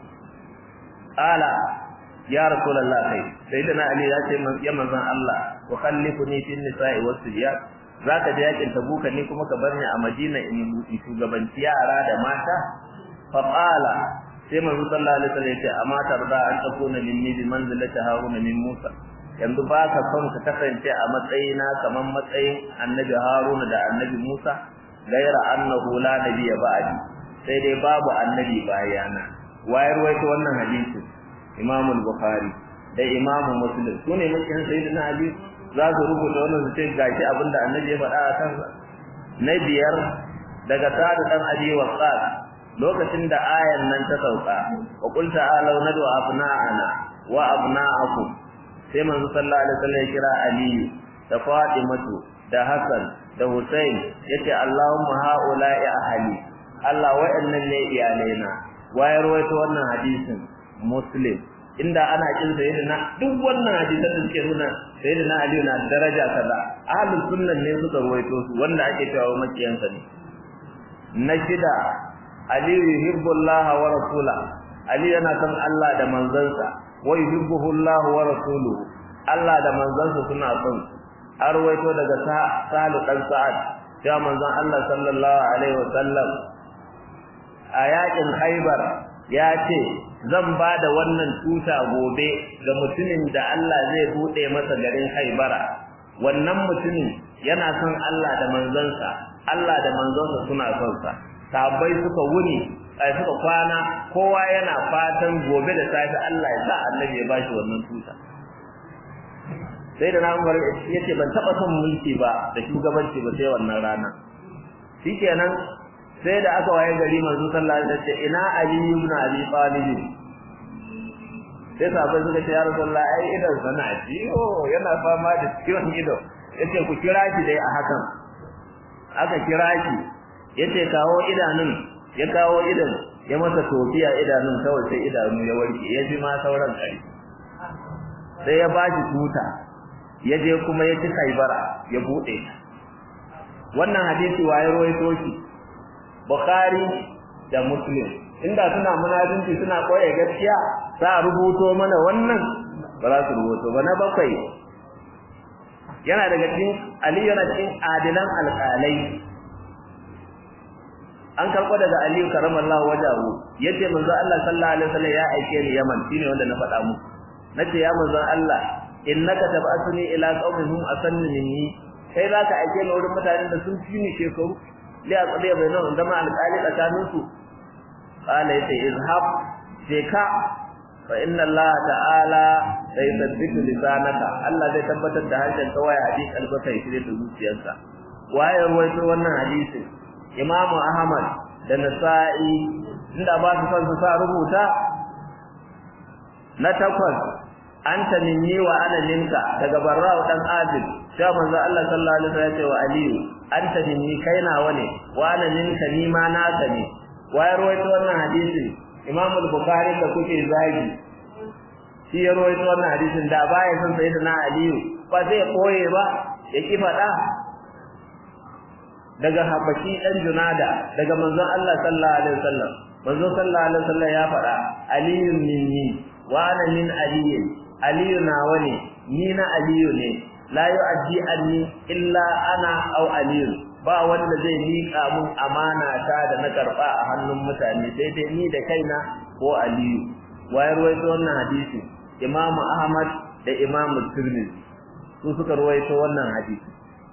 qala ya rasulullah kai sayyidina ali ya ce ya manzo Allah wa khallifuni fi nisa'i was sibyan zaka je yakin tabuka ni kuma ka bar ni a Madina in shugabanci yara da mata fa qala sai manzo sallallahu alaihi wasallam ya ce amma tarda an takuna minni bi manzilati haruna min musa yanzu ba ka son ka kasance a matsayina kamar matsayin annabi haruna da annabi musa gaira annahu la nabiyya ba'di sai dai babu annabi bayana wayar waito wannan hadisi imam al-bukhari da imam muslim sune mukin sayyidina ali za su rubuta wannan su ce gashi abinda annabi ya faɗa a kansa na biyar daga sa'ad dan abi waqqas lokacin da ayan nan ta sauka wa qul ta'alu nadu abna'ana wa abna'akum sai manzo sallallahu alaihi wasallam ya kira aliyu da fatimatu da hasan da husain yace allahumma haula'i ahli allah wa'annan ne iyalaina wayar waito wannan hadisin muslim inda ana kin sayyidina duk wannan hadisan da suke nuna sayyidina ali na daraja kaza ahlus sunnan ne suka ruwaito su wanda ake cewa makiyansa ne na shida ali yuhibbullah wa rasula ali yana son Allah da manzansa wa yuhibbuhu Allah wa rasuluhu Allah da manzansa suna son har ruwaito daga Salu dan Sa'ad cewa manzon Allah sallallahu alaihi wasallam a yakin Khaibar ya ce zan ba da wannan tuta gobe ga mutumin da Allah zai bude masa garin Haibara wannan mutumin yana son Allah da manzansa Allah da manzansa suna son sa sahabbai suka wuni ai suka kwana kowa yana fatan gobe da safe Allah ya sa annabi ya bashi wannan tuta sai da na Umar yace ban taba son mulki ba da shugabanci ba sai wannan rana shikenan sai da aka waye gari manzo sallallahu alaihi wasallam ina ali ibn abi talib sai sahabbai suka ce ya rasulullah ai idan sana ciwo yana fama da ciwon ido yace ku kira shi dai a hakan aka kira shi yace kawo idanun ya kawo idan ya masa tofiya idanun kawai sai idanu ya warke ya ji ma sauran kai sai ya bashi tuta ya je kuma ya ci kaibara ya bude wannan hadisi waye rawaito shi Bukhari da Muslim inda suna munafinci suna koya gaskiya za a rubuto mana wannan ba za su rubuto ba na bakwai yana daga cikin Ali yana cikin adilan alƙalai an karɓo daga Aliyu karamallahu wajahu yace manzo Allah sallallahu alaihi wasallam ya aike ni Yaman shine wanda na faɗa muku nace ya manzo Allah innaka tab'athuni ila qaumin hum asanni minni kai zaka aike ni wurin mutanen da sun fi ni shekaru li aqdiya bainahum zama alqali tsakanin su qala yace izhab ka fa inna Allah ta'ala sai sabbitu lisanaka Allah zai tabbatar da harshen kawai hadisi albaka yake da zuciyarsa waye ruwaito wannan hadisi Imam Ahmad da Nasa'i inda ba su san su sa rubuta na takwas anta minni wa ana minka daga barra'u dan adil sai manzo Allah sallallahu alaihi wasallam ya ce wa aliyu anta minni kai nawa ne wa ana minka ni ma naka ne wa ya rawaito wannan hadisi Imam al-Bukhari da kuke zagi shi ya rawaito wannan hadisin da baya san sayyidina aliyu ba zai koye ba ya ki fada daga habashi dan junada daga manzon Allah sallallahu alaihi wasallam manzon sallallahu alaihi wasallam ya fada aliyun minni wa ana min aliyin aliyu nawa ne ni na aliyu ne la yu'addi anni illa ana aw aliyu ba wanda zai miƙa mun amana ta da na karba a hannun mutane sai dai ni da kaina ko aliyu wayar ruwaito wannan hadisi imamu ahmad da imamu tirmidhi su suka ruwaito wannan hadisi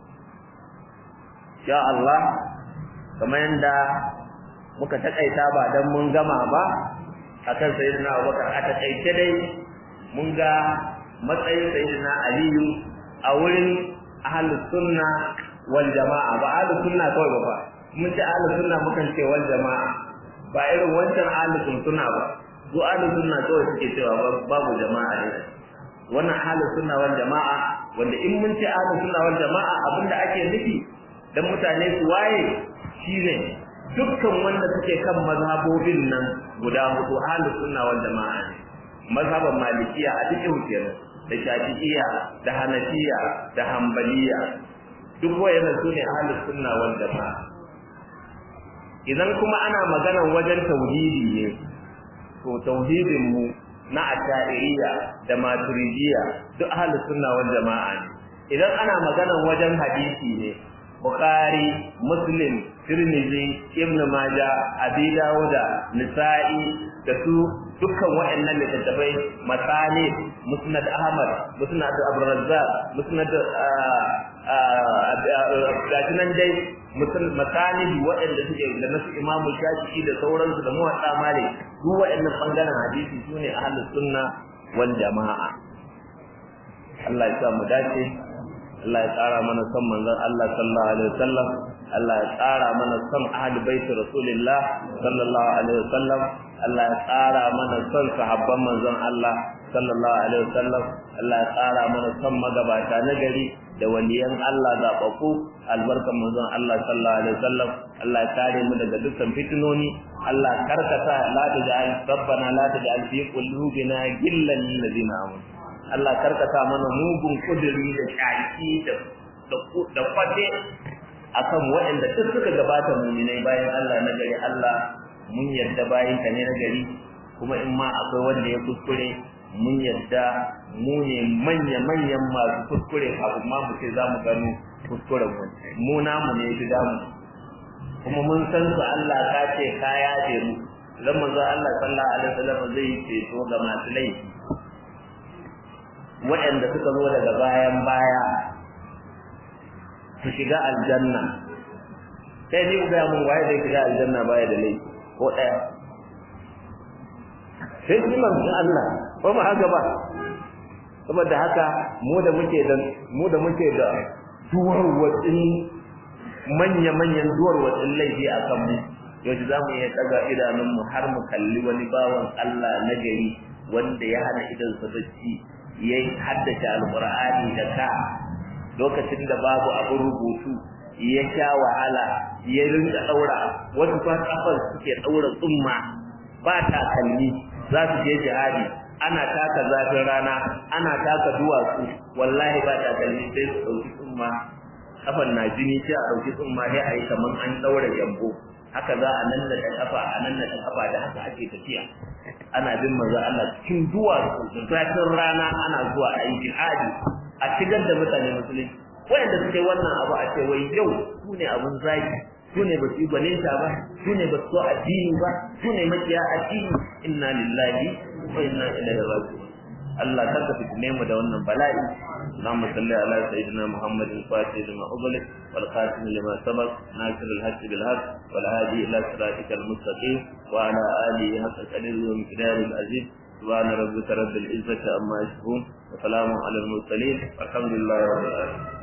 ya Allah kamar yanda muka takaita ba dan mun gama ba akan sayyidina Abubakar a takaice dai mun ga matsayin sayyidina Aliyu a wurin ahlus sunna wal jama'a ba ahlus sunna kawai ba mun ce ahlus sunna mukan ce wal jama'a ba irin wancan ahlus sunna ba su ahlus sunna kawai suke cewa babu jama'a ne wannan ahlus sunna wal jama'a wanda in mun ce ahlus sunna wal jama'a abinda ake nufi dan mutane su waye shine dukkan wanda suke kan mazhabobin nan guda hudu ahlus sunna wal jama'a ne mazhaban malikiya a cikin kenan da shafi'iyya da hanafiya da hambaliya duk wayannan su ne ahlus sunna wal jama'a idan kuma ana maganar wajen tauhidi ne to tauhidin mu na asha'iriyya da maturidiyya duk ahlus sunna wal jama'a ne idan ana maganar wajen hadisi ne bukhari muslim tirmidhi ibn majah abi dawuda nisa'i da su dukkan waɗannan littattafai masani musnad ahmad musnad abu razzaq musnad gashi nan dai masani waɗanda suke da nasu imamu shafi'i da sauransu da muwatta malik duk waɗannan bangaren hadisi su ne ahlus sunna wal jama'a Allah ya sa mu dace Allah ya tsara mana son manzon Allah sallallahu alaihi wasallam Allah ya tsara mana son ahli baiti rasulillah sallallahu alaihi wasallam Allah ya tsara mana son sahabban manzon Allah sallallahu alaihi wasallam Allah ya tsara mana son magabata na gari da waliyan Allah zaɓaɓɓu albarkan manzon Allah sallallahu alaihi wasallam Allah ya kare mu daga dukkan fitinoni Allah karkata la taj'al rabbana la taj'al fi qulubina gillan lil ladina amanu Allah karkata mana mugun kuduri da shaki da da kwate akan waɗanda duk suka gabata muminai bayan Allah na gari Allah mun yarda bayan ka ne na gari kuma in ma akwai wanda ya kuskure mun yarda mu ne manya-manyan masu kuskure kafin ma mu ce za mu gano kuskuren mu mu namu ne fi damu kuma mun san su Allah ka ce ka yaje mu dan manzo Allah sallallahu alaihi wasallam zai ceto ga masu laifi waɗanda suka zo daga bayan baya su shiga aljanna sai ni ga mun waye zai shiga aljanna baya da laifi ko ɗaya sai shi manzon Allah ko mu haka ba saboda haka mu da muke da mu da muke da duwar watsin manya manyan duwar watsin laifi a kan mu yau za mu iya daga idanun mu har mu kalli wani bawan Allah na gari wanda ya hana idan sa bacci ya haddace alqur'ani da ka lokacin da babu abin rubutu ya sha wahala ya rinka daura wasu fa kafar suke daura tsumma ba takalmi za su je jihadi ana taka zafin rana ana taka duwatsu wallahi ba takalmi sai su dauki tsumma kafan na jini sai a dauki tsumma sai a yi kaman an daura jambo haka za a nan da kafa a nan da kafa da haka ake tafiya ana bin manzo Allah cikin duwatsu da zafin rana ana zuwa a yi jihadi a shigar da mutane musulunci wayanda suke wannan abu a ce wai yau su ne abun zaki su ne ba su yi gwaninta ba su ne ba su so addini ba su ne makiya addini inna lillahi wa inna ilaihi raji'un Allah kar ka fitine mu da wannan bala'i اللهم صل على سيدنا محمد الفاتح لما أغلق والخاتم لما سبق ناصر الحق بالحق والهادي إلى صراطك المستقيم وعلى آله حق قدره ومقدار العزيز سبحان ربك رب العزة عما يصفون وسلام على المرسلين والحمد لله رب العالمين